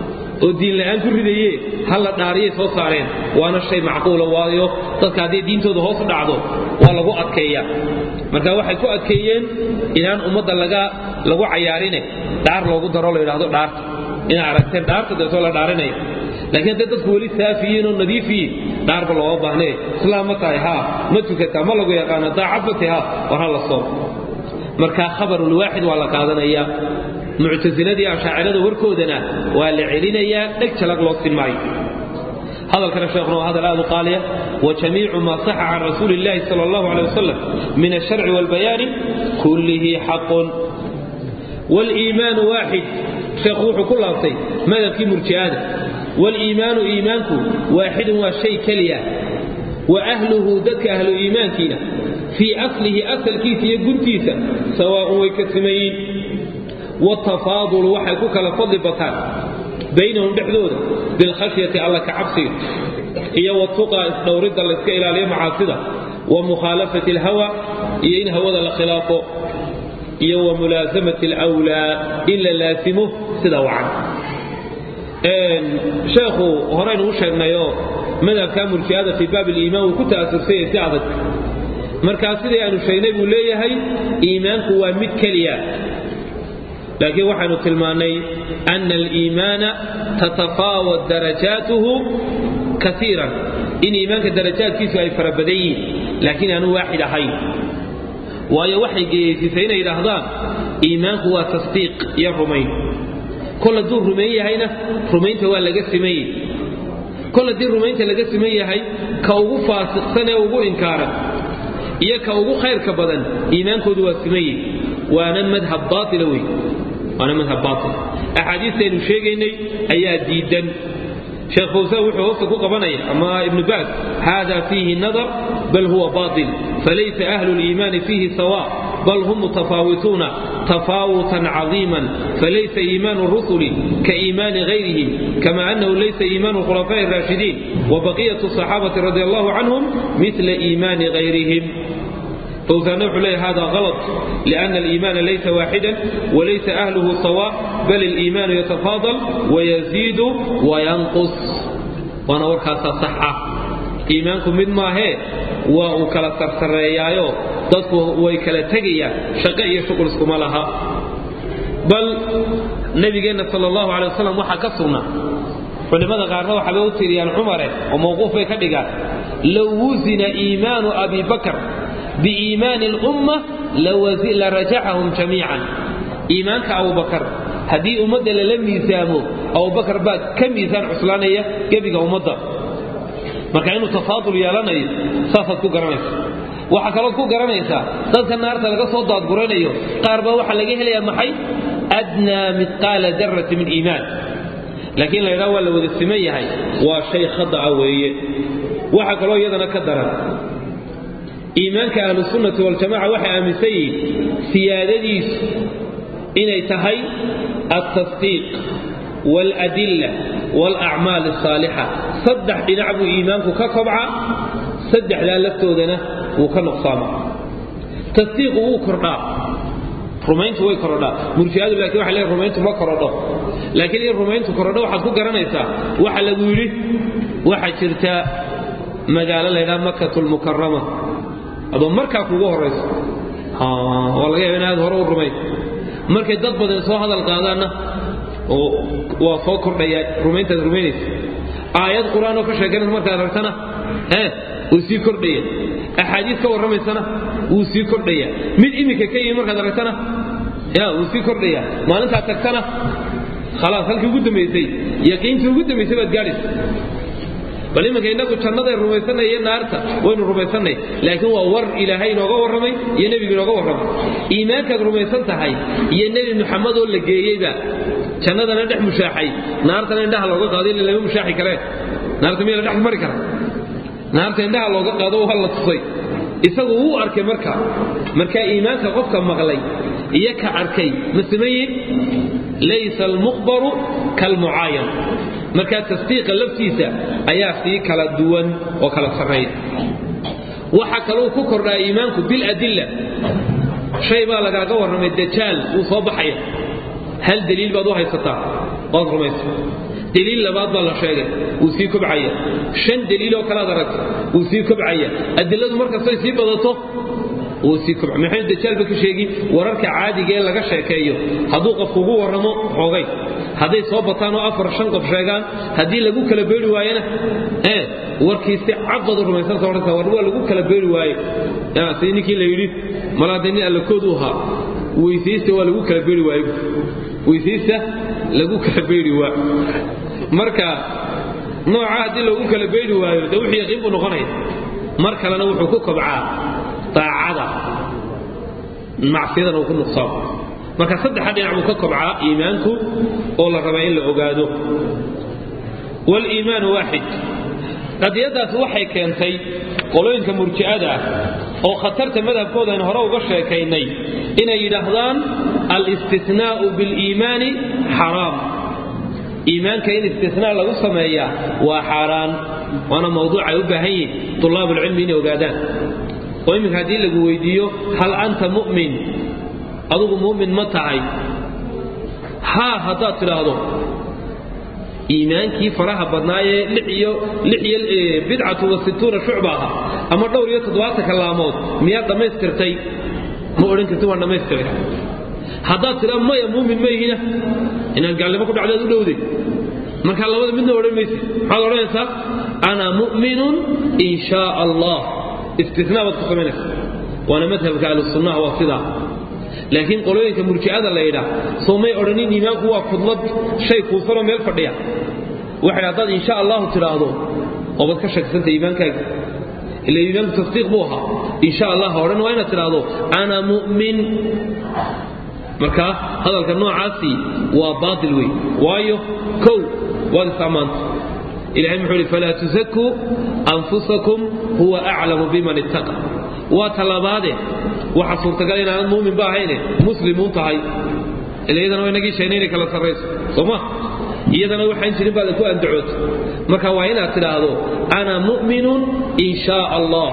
oo diin la'aan ku ridaye ha la dhaariyay soo saareen waana shay macquula waayo dadka hadday diintooda hoos u dhacdo waa lagu adkeeya marka waxay ku adkeeyeen inaan ummadda laga lagu cayaarine dhaar loogu daro la yidhaahdo dhaarta inay aragteen dhaarta deetoo la dhaarinaya laakiin hadday dadku weli saafiyiin oo nadiifiyiin dhaarba looga baahnee islaam ma tahay haa ma tukataa ma lagu yaqaano daacad ma tahay haa war ha la soom marka khabarulwaaxid waa la qaadanayaa muctasiladii ashaacirada warkoodana waa la celinayaa dheg jalag loo sin maayo hadalkana sheekhuna waa hadal aad u qaaliya wajamiicu maa saxa can rasuuli illahi sala allahu aleh wasalam min alsharci waalbayaani kullihi xaqun waliimaanu waaxid sheekhu wuxuu ku laabtay madabkii murji'ada waliimaanu iimaanku waaxidun waa shay keliya wa ahluhu dadka ahlu iimaankiina fii aslihi asalkiisa iyo guntiisa sawaa'un way ka simayiin watafaadulu waxay ku kala fadli bataan baynahum dhexdooda bilkhashyati alla ka cabsiga iyo watuqaa isdhowridda layska ilaaliyo macaasida wa mukhaalafati alhawa iyo in hawada la khilaafo iyo wa mulaasamati alwlaa in la laasimo sida wacan sheekhu horeynu u sheegnayoo madhabka murji'ada fii baab iliimaan wuu ku ta'asursanyay si adag markaa sidai aanu sheegnay buu leeyahay iimaanku waa mid keliya laakiin waxaanu tilmaannay ana aliimaana tatafaawad darajaatuhu kaiiran in iimaanka darajaadkiisu ay fara badan yihiin laakiin aanu waaxid ahayn waayo waxay geeyeysiisay inay yidhaahdaan iimaanku waa tasdiiq iyo rumayn kol hadduu rumayn yahayna rumaynta waa laga simayey kol haddii rumaynta laga siman yahay ka ugu faasiqsan ee ugu inkaaran iyo ka ugu khayrka badan iimaankoodu waa simayey waana madhab baaila wey waana madhab baail axaadiistaynu sheegaynay ayaa diidan sheekh fawsaan wuxuu hoosta ku qabanaya ama ibnu baas hada fiihi nadar bal huwa baail falaysa ahlu liimaani fiihi sawa bal hum mutafaawituuna تفاوتا عظيما فليس إيمان الرسل كإيمان غيرهم كما أنه ليس إيمان الخلفاء الراشدين وبقية الصحابة رضي الله عنهم مثل إيمان غيرهم فوزان عليه هذا غلط لأن الإيمان ليس واحدا وليس أهله سواء بل الإيمان يتفاضل ويزيد وينقص وأنا ورخاصة صحة إيمانكم من ما هي وكلا سرسريايو dadku way kala tegayaan shaqo iyo shuqul iskuma laha bal nabigeenna sal allahu alay wasalam waxaa ka sugnaa culimmada qaarna waxaabay u tiriyaan cumare oo mawquuf bay ka dhigaan low wusina iimaanu abi bakr biiimaani lumma la rajacahum jamiican iimaanka abubakar haddii ummadda lala miisaamo abubakar baa ka miisaan cuslaanaya gebiga ummadda marka inuu tafaadul yeelanayo saasaad ku garanaysa waxaa kalood ku garanaysaa dadka naarta laga soo daadguranayo qaar baa waxaa laga helayaa maxay adnaa midqaala darati min iimaan laakiin la ydhaha waa la wada siman yahay waa shay khada'a weeye waxaa kaloo iyadana ka daran iimaanka ahlusunnati waljamaca waxay aaminsan yihiin siyaadadiisu inay tahay altasdiiq waaladilla waalacmaal asaalixa saddex dhinac buu iimaanku ka kobca saddexdaa laftoodana wuu ka nuqsaama tasdiiqu wuu kordhaa rumayntu way korodhaa murjiadu laakiin waxay leeyihin rumayntu ma korodho laakiin in rumayntu korodho waxaad ku garanaysaa waxa lagu yidhi waxaa jirta magaalo laydhaha makatu lmukarama adoo markaa kugu horayso waa laga yaaba in aad hore u rumayn markay dad badan soo hadal qaadaanna oo waa soo kordhayaa rumayntaad rumaynaysa aayad qur-aan oo ka sheeganaysa markaad aragtana ee wuu sii kordhaya axaadiis ka warramaysana wuu sii kordhaya mid iminka ka yimi markaad aragtana ya wuu sii kordhaya maalintaad tagtana khalaas halkii ugu dambaysay yaqiintii ugu dambaysay baad gaadhaysa bal iminka innagu jannaday rumaysanay iyo naarta waynu rumaysannay laakiin waa war ilaahay inooga warramay iyo nebigu inooga warramay iimaankaad rumaysan tahay iyo nebi muxamed oo la geeyeyba jannadana dhex mushaaxay naartana indhaha looga qaado ila lama mushaaxi kareen naarta miya la dhex mari kara naarta indhaha looga qaado waa la tusay isagu wuu arkay marka marka iimaanka qofka maqlay iyo ka arkay ma simayin laysa almukhbaru kalmucaayan marka tasdiiqa laftiisa ayaa sii kala duwan oo kala sarreeya waxa kaluu ku kordhaa iimaanku biladilla shay baa lagaaga warramay dajaal wuu soo baxaya hal daliil baad u haysataa waad rumaysa deliil labaad baa la sheegay wuu sii kobcaya shan deliiloo kalaad aragta wuu sii kobcaya adiladu markastay sii badato wuu sii kobca maxamed dajaalba ka sheegi wararka caadiga ee laga sheekeeyo hadduu qofku ugu warramo xoogay hadday soo bataan oo afar shan qof sheegaan haddii lagu kala beeri waayena ee warkiisi cadbadu rumaysanta odhanka war waa lagu kala beeri waaye sidii ninkii la yidhi malaade nin allakood u ahaa weysaysta waa lagu kala beeri waaye weysaysta lagu kala beeri waa marka nooca haddii lagu kala beeri waayo dee wuxuu yaqiin buu noqonaya mar kalena wuxuu ku kobcaa daacada macsiyadana uu ku nuqsaamo marka saddexa dhinac buu ka kobcaa iimaanku oo la rabaa in la ogaado waliimaanu waaxid qadiyadaasi waxay keentay qolooyinka murji'ada ah oo khatarta madhabkooda aynu hore uga sheekaynay inay yidhaahdaan alistinaa'u biliimaani xaraam iimaanka in istinaa lagu sameeyaa waa xaaraan waana mawduuc ay u baahan yihin tulaabulcilmi inay ogaadaan oo iminka haddii lagu weydiiyo hal anta mu'min adugu mu'min ma tahay haa haddaad tidhaahdo iimaankii faraha badnaayee iyo bidcatu wa situuna shucba aha ama dhowr iyo toddobaatanka laamood miyaad dhammaystirtay ma odhan karti waan dhammaystiray haddaad tidhaa maya muumin ma ihina inaad gaalnimo ku dhacdaad u dhowday markaa labada midna odhan maysid maxaad odhanaysaa ana mu'minun in shaa allah istinaa baad ku samaynaysa waana madhabka ahlusunnaha waa sidaa laakiin qolooyinka murji'ada la yidhaa soo may odhanin iimaanku waa kudlad shay kuusanoo meel fadhiya waxay haddaad insha allahu tidhaahdo oobaad ka shaksanta iimaankaaga ila iimaanku tasdiiq buu ahaa insha allah odhan waa inaad tidhaahdo ana mu'min marka hadalka noocaasi waa baatil wey waayo kow waad is-ammaanta ilahay muxuu ihi falaa tusakuu anfusakum huwa aclamu biman ittaqa waa talabaade waxa suurtagal inaanad mu'min ba ahayne muslimuun tahay ila iyadana waa inagii sheegnay inay kala sarrayso soo ma iyadana waxaan jirin baad ku andacoota marka waa inaad tidhaahdo ana mu'minun in shaa allah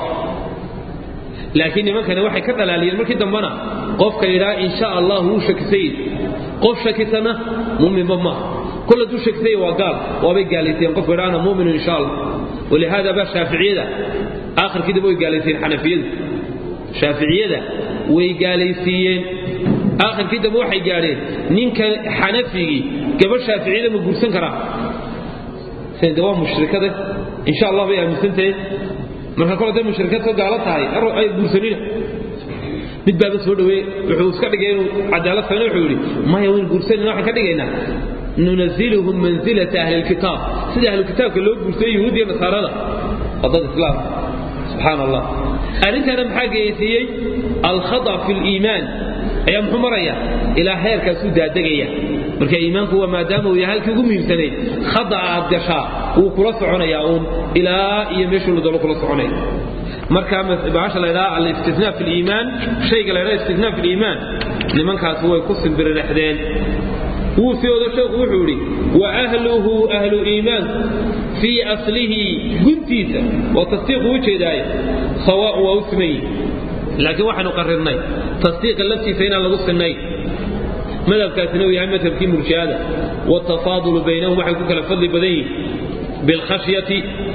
laakiin nimankani waxay ka dhalaaliyeen markii dambana qofka yidhaa in sha allah wuu shakisay qof shakisana muminba maaha kol hadduu shakisay waa gaal waabay gaalayseen qofka yidhaa ana muminu insha allah walihaada baa shaaficiyada aakhirkii daba way gaalaysiiyeen xanafiyadu shaaficiyada way gaalaysiiyeen aakhirkii dambe waxay gaadheen ninka xanafigii gabadh shaaficiyada ma guursan karaa de waa mushrikade insha allah bay aaminsantahe marka kol hadday mushrikadka gaalo tahay ay guursanina mid baaba soo dhaweeye wuxuu iska dhigay inuu cadaalad sameyna wuxuu yidhi maya waynu guursanayna waxaan ka dhigaynaa nunaziluhum manzilata ahli lkitaab sida ahlu kitaabka loo guursayo yuhuud iyo nasaarada waa dad islaam subxaan allah arrintana maxaa geysiiyey alkhada fi liimaan ayaa muxuu maraya ilaa heerkaasuu daadegaya marka iimaanku waa maadaama uu yahay halkii ugu muhiimsanayd khada aad gashaa wuu kula soconayaa uun ilaa iyo meeshuu la dalo kula soconaya marka baasha la ydhaha alistinaa fi liimaan shayga la ydhaha istinaa fi liimaan nimankaasi way ku simbiriraxdeen wuu sii odo sheekhu wuxuu yidhi wa ahluhu ahlu iimaanku fii aslihi guntiisa waa tasdiiqu u jeedaaye sawaaun waa u siman yihi laakiin waxaynu qarirnay tasdiiqa laftiisa inaan lagu sinnayn madhabkaasina uu yahay madhabkii murji'ada watafaadulu baynahum waxay ku kala fadli badan yihin bilkhashyati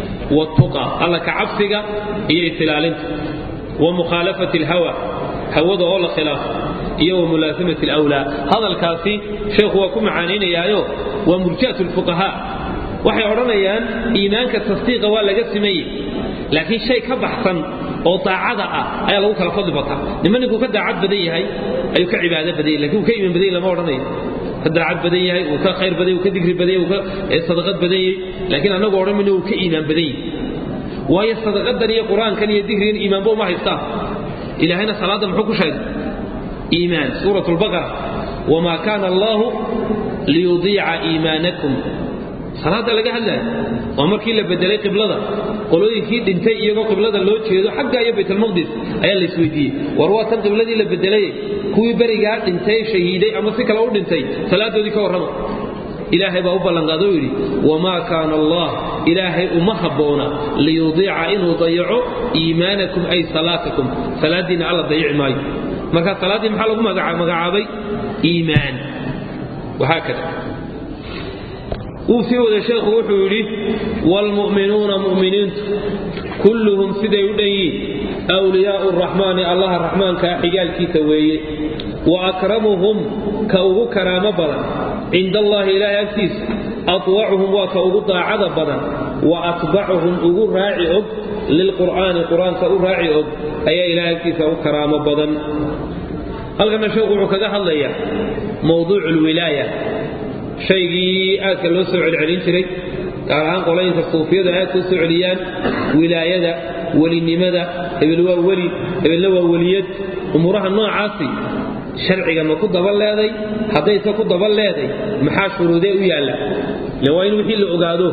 wاtuqa alla ka cabsiga iyo isilaalinta wa mukhaalafati اlhawa hawada oo la khilaafo iyo wa mulaasamati اlawlaa hadalkaasi sheekhu waa ku macaanaynayaayo waa murji'at اlfuqahaa waxay odhanayaan iimaanka tasdiiqa waa laga simayey laakiin shay ka baxsan oo daacada ah ayaa lagu kala fadli bataa nima ninkuu ka daacad badan yahay ayuu ka cibaado badan yahy lakin uu ka iimaan badan yahy lama odhanayo ka daacad badan yahay uu ka khayr badan yahy uu ka digri badan yahy uu ka sadaqad badan yahay laakiin annagu odhan mayno uu ka iimaan badan yahay waayo sadaqadan iyo qur-aankan iyo digrigan iimaanba uma haystaan ilaahayna salaadda muxuu ku sheegay iimaan suurat lbaqara wamaa kaana allahu liyudiica iimaanakum salaada laga hadlaya waa markii la bedelay qiblada qolooyinkii dhintay iyagoo qiblada loo jeedo xagga iyo baytalmaqdis ayaa la isweydiiyey war waa tan qibladii la bedelay kuwii berigaa dhintay shahiiday ama si kale u dhintay salaadoodii ka warrama ilaahay baa u ballanqaado yidhi wamaa kaana allah ilaahay uma habboona liyudiica inuu dayaco iimaanakum ay salaatakum salaaddiinna alla dayici maayo marka salaaddii maxaa lagu magacaabay iimaan wahaakada wuu sii wada sheekhu wuxuu yidhi waalmu'minuuna mu'miniintu kulluhum siday u dhan yihiin awliyaa'u raxmaani allaha raxmaankaa xigaalkiisa weeye wa akramuhum ka ugu karaamo badan cinda allaahi ilaahay agtiisa atwacuhum waa ka ugu daacada badan wa atbacuhum ugu raaci og lilqur'aani qur-aanka u raaci og ayaa ilahay agtiisa u karaamo badan halkana sheekhu wuxuu kaga hadlayaa mowduucu lwilaaya shaygii aadka loo soo celcelin jiray gaar ahaan qolooyinka suufiyadu aadka u soo celiyaan wilaayada welinimada hebel waa weli hebelna waa weliyad umuuraha noocaasi sharciga ma ku daba leeday haddayse ku daba leeday maxaa shuruudee u yaalla le waa in wixii la ogaado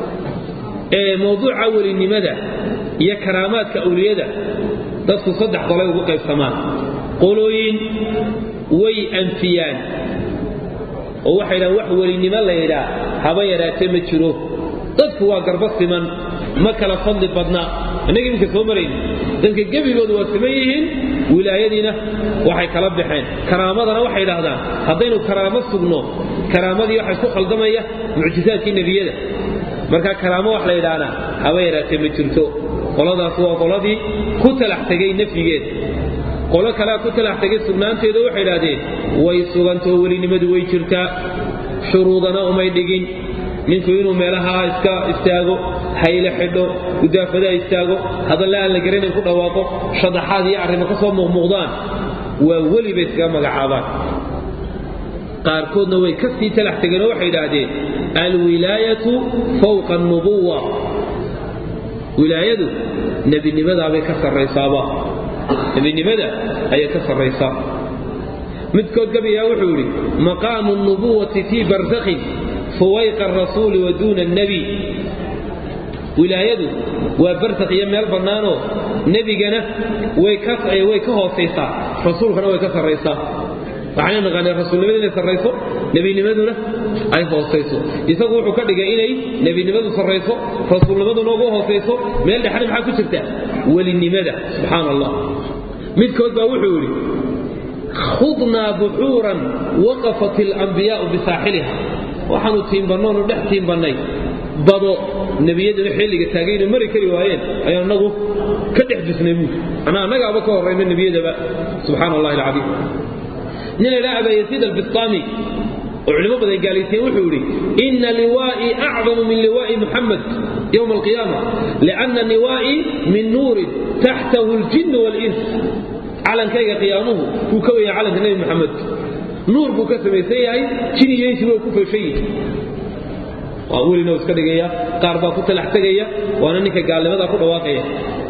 ee mowduuca welinimada iyo karaamaadka awliyada dadku saddex qolay ugu qaybsamaan qolooyin way anfiyaan oo waxay dhahaan wax welinimo la yidhaa haba yaraatee ma jiro dadku waa garba siman ma kala fadli badna innaga iminka soo marayna dadka gebigoodu waa siman yihiin wilaayadiina waxay kala baxeen karaamadana waxay idhaahdaan haddaynu karaamo sugno karaamadii waxay ku khaldamaya mucjisaadkii nebiyada marka karaamo wax la yidhaahna haba yaraatee ma jirto qoladaas waa qoladii ku talax tegay nafyigeeda qolo kalea ku talax tegay sugnaanteeda waxay idhahdeen way sugantoo welinimadu way jirtaa shuruudana umay dhigin ninku inuu meelaha iska istaago hayle xidho gudaafadaha istaago hadalle aan la garanayn ku dhawaaqo shadaxaad iyo arrimo ka soo muuqmuuqdaan waa weli bay iskaga magacaabaan qaarkoodna way ka sii talax tegeenoo waxay idhaahdeen alwilaayatu fawqa annubuwa wilaayadu nebinimadaabay ka sarraysaaba nebinimada ayay ka sarraysaa midkood gabayaa wuxuu yidhi maqaamu nubuwati fii barsakhin fuwayqa arasuuli wa duuna annebi wilaayadu waa barsakh iyo meel bannaanoo nebigana way ka hoosaysaa rasuulkana way ka sarraysaa waxayna naqaaneen rasuulnimada inay sarrayso nebinimaduna ay hoosayso isagu wuxuu ka dhigay inay nebinimadu sarrayso rasuulnimaduna ugu hoosayso meel dhexna maxaa ku jirta welinimada subxaan allah midkood baa wuxuu yidhi khudnaa buxuuran waqafat alambiyaa'u bisaaxiliha waxaanu tiimbannoonu dhex tiimbannay bado nebiyaduna xilliga taagaynu mari kari waayeen ayaan annagu ka dhex bisnay buuri anaa annagaaba ka horrayna nebiyadaba subxaana allahi alcadiim nin laydhaha abaa yasiid albistaami oo culimo badan gaalaysiyen wuxuu yidhi ina liwaa'ii acdamu min liwaa'i muxamed yowma alqiyaama lianna liwaa'ii min nuurin taxtahu aljinnu waalins calankayga qiyaamuhu wuu ka weyaa calanka nebi moxamed nuur buu ka samaysan yahay jin iyo insi waa ku feeshan yihi waa welina iska dhigaya qaar baa ku talax tegaya waana ninka gaalnimadaa ku dhawaaqaya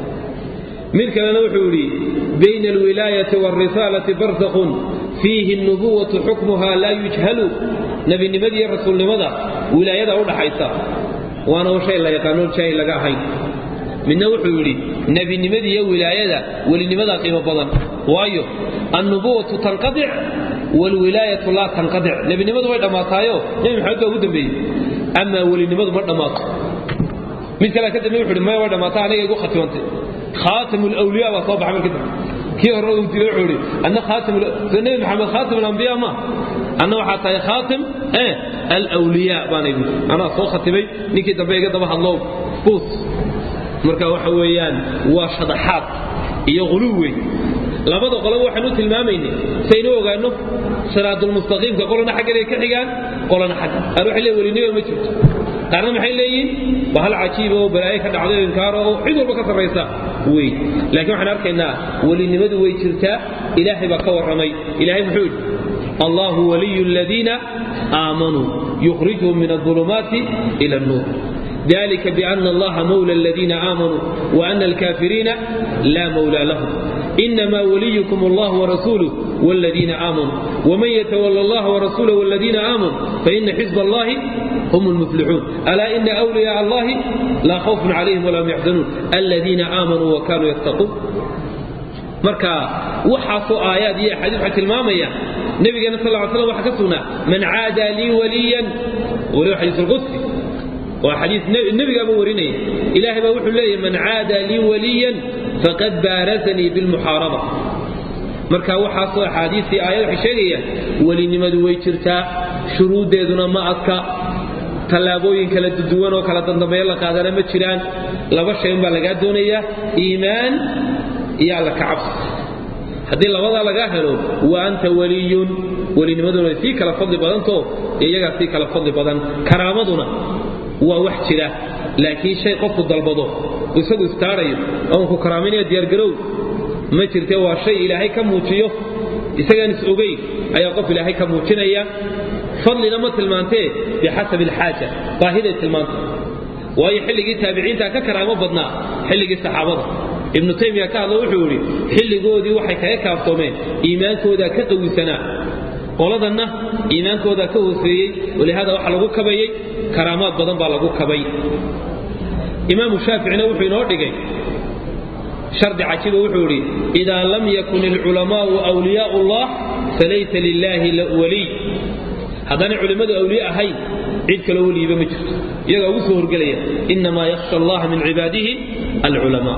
mid kalena wuxuu yidhi bayna alwilaayati waalrisaalati barsakun fiihi nubuwatu xukmuha laa yujhalu nebinimada iyo rasuulnimada wilaayada u dhaxaysa waana shay la yaqaano jaahil laga ahayn midna wuxuu yidhi nebinimada iyo wilaayada welinimadaa qiimo badan waayo annubuwatu tanqadic waalwilaayatu laa tanqadic nebinimadu way dhammaataayo nebi maxamed baa ugu dambeeyey amaa welinimadu ma dhammaato mid kale ka dambe wuxuu yidhi maya way dhammaataa aniga igu khatimantay khaatim alawliya baa soo baxay markii dambe kii hore uu dilay wuxuu yidhi anna khaatim nebi maxamed khaatim alambiya ma anna waxaa tahay khaatim eh alawliya baana yidhi anaa soo khatimay ninkii dambe iga daba hadlow buus marka waxa weeyaan waa shadaxaad iyo quluw weyn labada qoloba waxaan u tilmaamaynay saynu ogaanno siraadulmustaqiimka qolana xagganay ka xigaan qolana xagga qaar waxay leeyihin welinimo ma jirto qaarna maxay leeyihin waa hal cajiiba oo balaayo ka dhacdo inkaaro oo cid walba ka sarraysa wey laakiin waxaan arkaynaa welinimadu way jirtaa ilaahay baa ka warramay ilaahay muxuu yidhi allahu waliyu aladiina aamanuu yukhrijuhum min adulumaati ila annuur ذلك بأن الله مولى الذين آمنوا وأن الكافرين لا مولى لهم إنما وليكم الله ورسوله والذين آمنوا ومن يتولى الله ورسوله والذين آمنوا فإن حزب الله هم المفلحون ألا إن أولياء الله لا خوف عليهم ولا هم يحزنون الذين آمنوا وكانوا يتقون marka waxaasoo aayaad iyo axaadiis waxay tilmaamayaan nabigeena sal ly slam waxa ka sugnaa man caada lii waliyan waliba xadiis alqudsi waa xadiis nebigaaba warinaya ilaahay baa wuxuu leeyahy man caada lii waliyan faqad baarazanii bilmuxaaraba marka waxaasoo axaadiistii aayad waxay sheegayaan welinimadu way jirtaa shuruuddeeduna ma adka tallaabooyin kala duwan oo kala dandambeeyo la qaadana ma jiraan laba shay unbaa lagaa doonayaa iimaan iyo alla ka cabsi haddii labadaa lagaa helo wa anta waliyun welinimaduna way sii kala fadli badantoo iyagaa sii kala fadli badan karaamaduna waa wax jira laakiin shay qofku dalbado isagu istaarayo oon ku karaaminaya diyaargarow ma jirte waa shay ilaahay ka muujiyo isagaan is ogeyn ayaa qof ilaahay ka muujinaya fadlina ma tilmaantee bixasabi alxaaja baahiday tilmaanta waayo xilligii taabiciinta ka karaamo badnaa xilligii saxaabada ibnu taymiya ka hadlo wuxuu yidhi xilligoodii waxay kaga kaaftoomeen iimaankoodaa ka qawisanaa qoladanna iimaankoodaa ka hooseeyey walihaada waxa lagu kabayey karaamaad badan baa lagu kabay imaamu shaaficina wuxuu inoo dhigay shardi cajiba wuxuu idhi idaa lam yakun ilculamaa'u wliyaau llah falaysa lilaahi waliy haddaanay culimmadu awliye ahayn cid kaloo weliyiba ma jirto iyagaa ugu soo horgelaya innamaa yakhsha allaha min cibaadihi alculamaa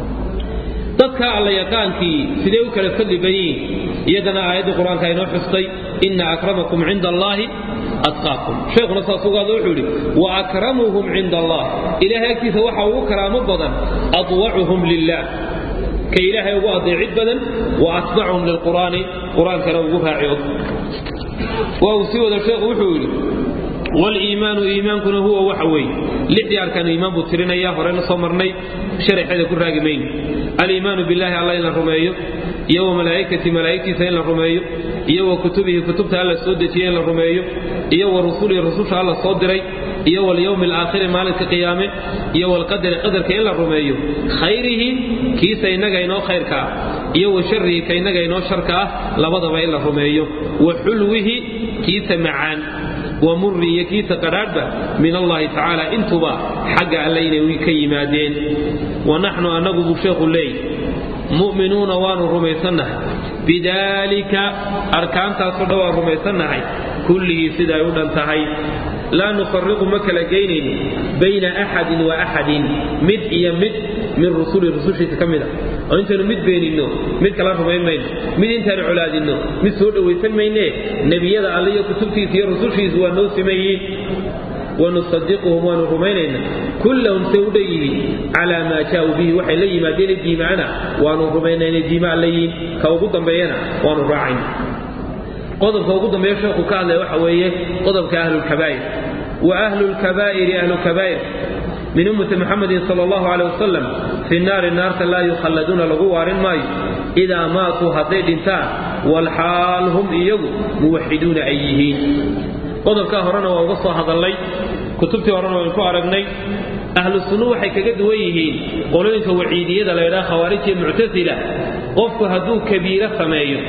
dadka alla yaqaankii sidee u kala fadli badan yihiin iyadana aayaddii qur-aanka inoo xustay inna akramakum cinda allaahi atqaakum sheikhuna saas ugaada wuxuu yidhi wa akramuhum cinda allah ilaahay agtiisa waxa ugu karaamo badan adwacuhum lilah ka ilaahay ugu adeecid badan wa atbacuhum lilqur'aani qur-aankana ugu raaciod waa uu sii wada sheekhu wuxuu yidhi waliimaanu iimaankuna huwa waxa weeye lixdii arkaan iimaan buu tirinaya horena soo marnay sharaxeeda ku raagi mayno aliimaanu billahi alla in la rumeeyo iyo wa malaa'ikati malaa'igtiisa in la rumeeyo iyo wa kutubihi kutubta alla soo dejiyey in la rumeeyo iyo wa rusulihi rususha alla soo diray iyo walyowmi alaakhiri maalinka qiyaame iyo walqadari qadarka in la rumeeyo khayrihi kiisa innaga inoo khayrka ah iyo wa sharihi ka innaga inoo sharka ah labadaba in la rumeeyo wa xulwihi kiisa macaan wa murri iyo kiisa qadhaadhba min allahi tacaala intuba xagga alle inay ka yimaadeen wa naxnu annagu buu sheekhu leey mu'minuuna waanu rumaysannahay bidaalika arkaantaasoo dhan waan rumaysannahay kulligii sida ay u dhan tahay laa nufariqu ma kala geynayno bayna axadin wa axadin mid iyo mid min rusuli rusushiisa ka mid a oo intaynu mid beeninno mid kala rumayn mayno mid intaanu colaadinno mid soo dhowaysan maynee nebiyada alle iyo kutubtiisa iyo rusushiisu waa noo simayiin wanusadiquhum waanu rumaynaynaa kullahum say u dhan yihiin calaa maa jaa'uu bihi waxay la yimaadeen diimaana waanu rumaynaa inay diimaan la yihiin ka ugu dambeeyana waanu raacayna qodobka ugu dambeeya sheekhu ka hadlaya waxa weeye qodobka ahlulkabaa'ir wa ahlulkabaa'iri ahlukabaa'ir min ummati muxamedin sala allahu caleyh wasalam fi naari naarta laa yukhalladuuna lagu waarin maayo idaa maatuu hadday dhintaan walxaal hum iyagu muwaxiduuna ay yihiin qodobkaa horena waa uga soo hadallay kutubtii horena waynu ku aragnay ahlu sunnu waxay kaga duwan yihiin qolooyinka waciidiyada la ydhaha khawaarij iyo muctasila qofku hadduu kabiiro sameeyo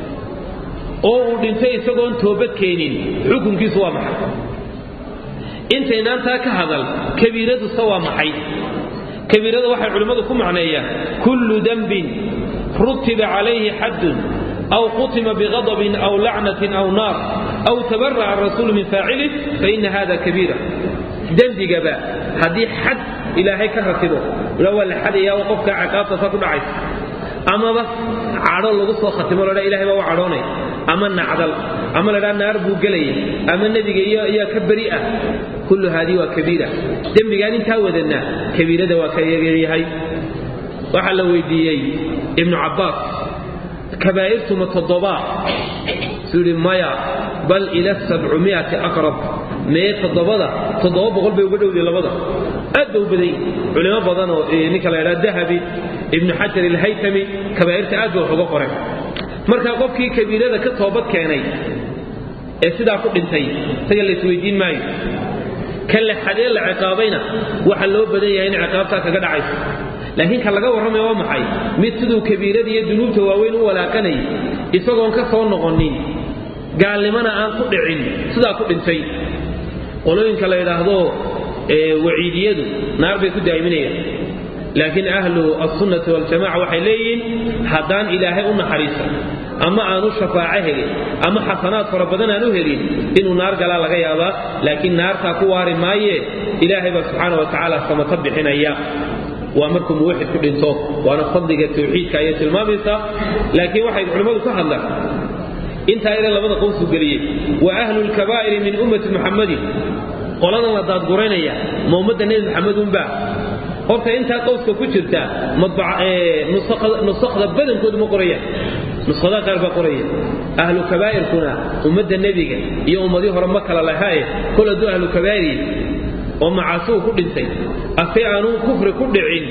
oo uu dhintay isagoon toobad keenin xukunkiisu waa maxay intaynaantaa ka hadal kabiiraduse waa maxay kabiirada waxay culimmadu ku macneeyaan kullu dembin rutiba calayhi xaddun aw qutima biqadabin aw lacnatin aw naar aw tabara'a arasuulu min faacilih faina hada kabiira dembigaba haddii xad ilaahay ka ratibo ila waa la xadayaa oo qofka ciqaabtaasa ku dhacaysa amaba cadho lagu soo khatimo ladha ilahay baa u cadhoonay ama nacdal ama ladhaa naar buu gelaya ama nebiga iyaa ka beri ah kullu haadii waa kabiira dembigaan intaa wadanaa kabiirada waa ka yahay waxaa la weydiiyey ibnu cabbaas kabaa'irtuma toddobaa suu yidhi maya bal ila sabcumiati aqrab mee toddobada toddoba boqol bay uga dhowday labada aad ba u badan culimo badan oo ninka la ydhaha dahabi ibnu xajar ilhaytami kabaa'irta aad ba wax uga qoray marka qofkii kabiirada ka toobad keenay ee sidaa ku dhintay isaga la isweydiin maayo kan la xadee la ciqaabayna waxa loo badan yahay in ciqaabtaa kaga dhacayso laakiin ka laga warramaya waa maxay mid siduu kabiirada iyo dunuubta waaweyn u walaaqanayay isagoon ka soo noqonin gaalnimana aan ku dhicin sidaa ku dhintay qolooyinka la yidhaahdo waciidiyadu naar bay ku daa'iminayaan laakiin ahlu alsunnati waljamaca waxay leeyihiin haddaan ilaahay u naxariiso ama aanu shafaaco helin ama xasanaad fara badan aan u helin inuu naar galaa laga yaabaa laakiin naartaa ku waari maayee ilaahay baa subxaana wa tacaala samata bixinaya waa markuu muwaxid ku dhinto waana fadliga tawxiidka ayay tilmaamaysaa laakiin waxay culimmadu ka hadlaan intaa ina labada qowsu geliyey wa ahlu lkabaa'iri min ummati muxammadin qoladan la daadguraynaya ma ummadda nebi maxamed unbaa horta intaa qowska ku jirta nusakda badankoodu ma qorayaan nuskhadaha qaar baa qoraya ahlu kabaa'irkuna ummadda nebiga iyo ummadii hore ma kala lahaaye kol hadduu ahlu kabaa'iri oo macaasigu ku dhintay ase aanuu kufri ku dhicin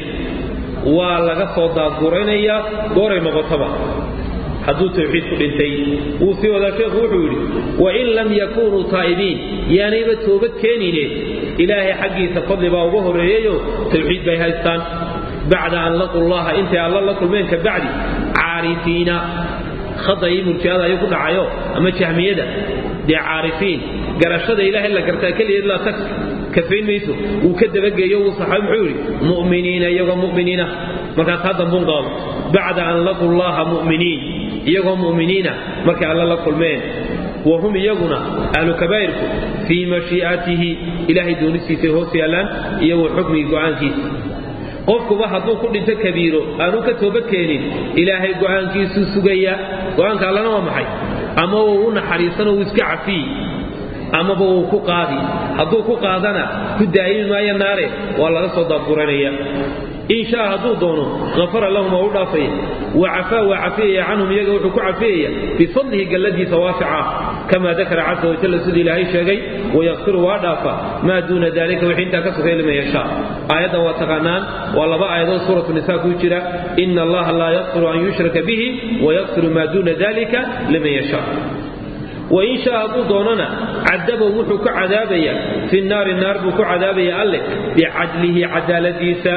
waa laga soo daadguraynayaa gooray noqotaba hadduu tawxiid ku dhintay wuu sii wadaa sheekhu wuxuu yidhi wain lam yakunuu taa'ibiin yaanayba toobad keenine ilaahay xaggiisa fadli baa uga horreeyeyo tawxiid bay haystaan bacda an laquu llaha intay alla la kulmeen ka bacdi caarifiina khada iyo murjiada ayuu ku dhacayo ama jahmiyada dee caarifiin garashada ilaahay la gartaa keligeed laa tag kafayn mayso wuu ka dabageeyo wuu saxay muxuu yidhi mu'miniina iyagoo mu'miniina markaas haddanbun qaado bacda an laquu llaha mu'miniin iyagoo mu'miniina markay alla la kulmeen wahum iyaguna ahlu kabaa'irku fii mashii'atihi ilaahay doonistiisay hoos yaallaan iyo wa xukmigi go'aankiisa qofkuba hadduu ku dhinto kabiiro aanu ka toobadkeenin ilaahay go'aankiisuu sugaya go'aanka allana waa maxay ama wuu u naxariisanoo wuu iska cafiyi amaba wuu ku qaadi hadduu ku qaadana ku daa'imi maayo naare waa laga soo daadguranaya in shaa hadduu doono afara lahum waa u dhaafaya wa cafaa waa cafiyaya canhum iyaga wuxuu ku cafiyaya bifadlihi galladiisa waasica kama dakara casa wajalla siduu ilaahay sheegay wayakfiru waa dhaafa maa duuna dalika wixii intaa ka sugay liman yashaa aayaddan waa taqaanaan waa laba aayadood suuratu nisa ku jira ina allaha laa yakfiru an yushraka bihi wayakfiru maa duuna dalika liman yashaa wain shaa hadduu doonana cadabahu wuxuu ku cadaabaya fi naari naar buu ku cadaabaya alleh bicadlihi cadaaladiisa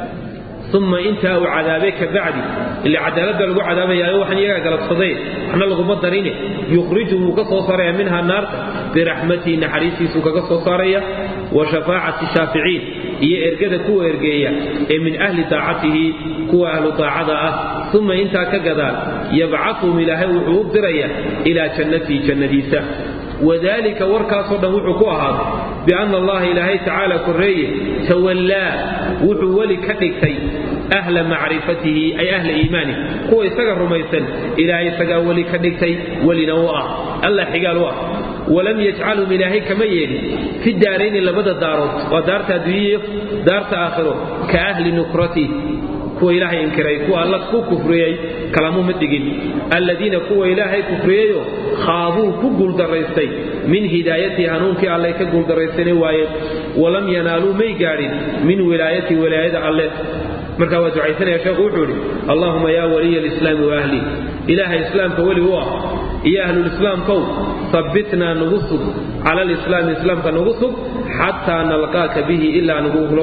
uma intaa uu cadaabay ka bacdi ila cadaalad baa lagu cadaabayaayo waxaan iyagaa galabsadeen waxna laguma darine yukhriju wuu ka soo saaraya minha naarta biraxmatihi naxariistiisuu kaga soo saaraya wa shafaacati shaaficiin iyo ergada kuwa ergeeya ee min ahli daacatihi kuwa ahlu daacada ah uma intaa ka gadaal yabcathum ilaahay wuxuu u diraya ilaa jannatihi jannadiisa wadalika warkaasoo dhan wuxuu ku ahaaday bianna allaha ilaahay tacaala korreeye tawallaa wuxuu weli ka dhigtay ahla macrifatihi ay ahla iimaanihi kuwa isaga rumaysan ilaahay isagaa weli ka dhigtay welina u ah alla xigaal u ah walam yajcalhum ilaahay kama yeelin fi daarayni labada daarood waa daarta adduunyiyo daarta aakhiro ka ahli nukrati kuwa ilaahay inkiray kuwa alla ku kufriyey kalamuma dhigin alladiina kuwa ilaahay kufriyeyo khaabuu ku guuldaraystay min hidaayatihi hanuunkii allay ka guuldarraysana waayeen walam yanaaluu may gaadhin min wilaayatihi wilaayada alle markaa waa ducaysanaya sheekhu wuxuu idhi allaahuma yaa waliya alislaami wa ahli ilaahay islaamka weli u ah iyo ahlulislaamkow sabbitnaa nagu sug cala alislaami islaamka nagu sug xataa nalqaaka bihi ilaa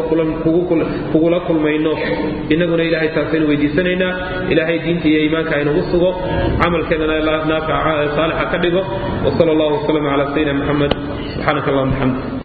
kugula kulmayno innaguna ilahay taasaynu weydiisanaynaa ilaahay diinta iyo iimaanka aynagu sugo camalkeennana naafica saalixa ka dhigo wsala allahu wasalam cala sayidina muxamed subxaanaka allahuma bxamd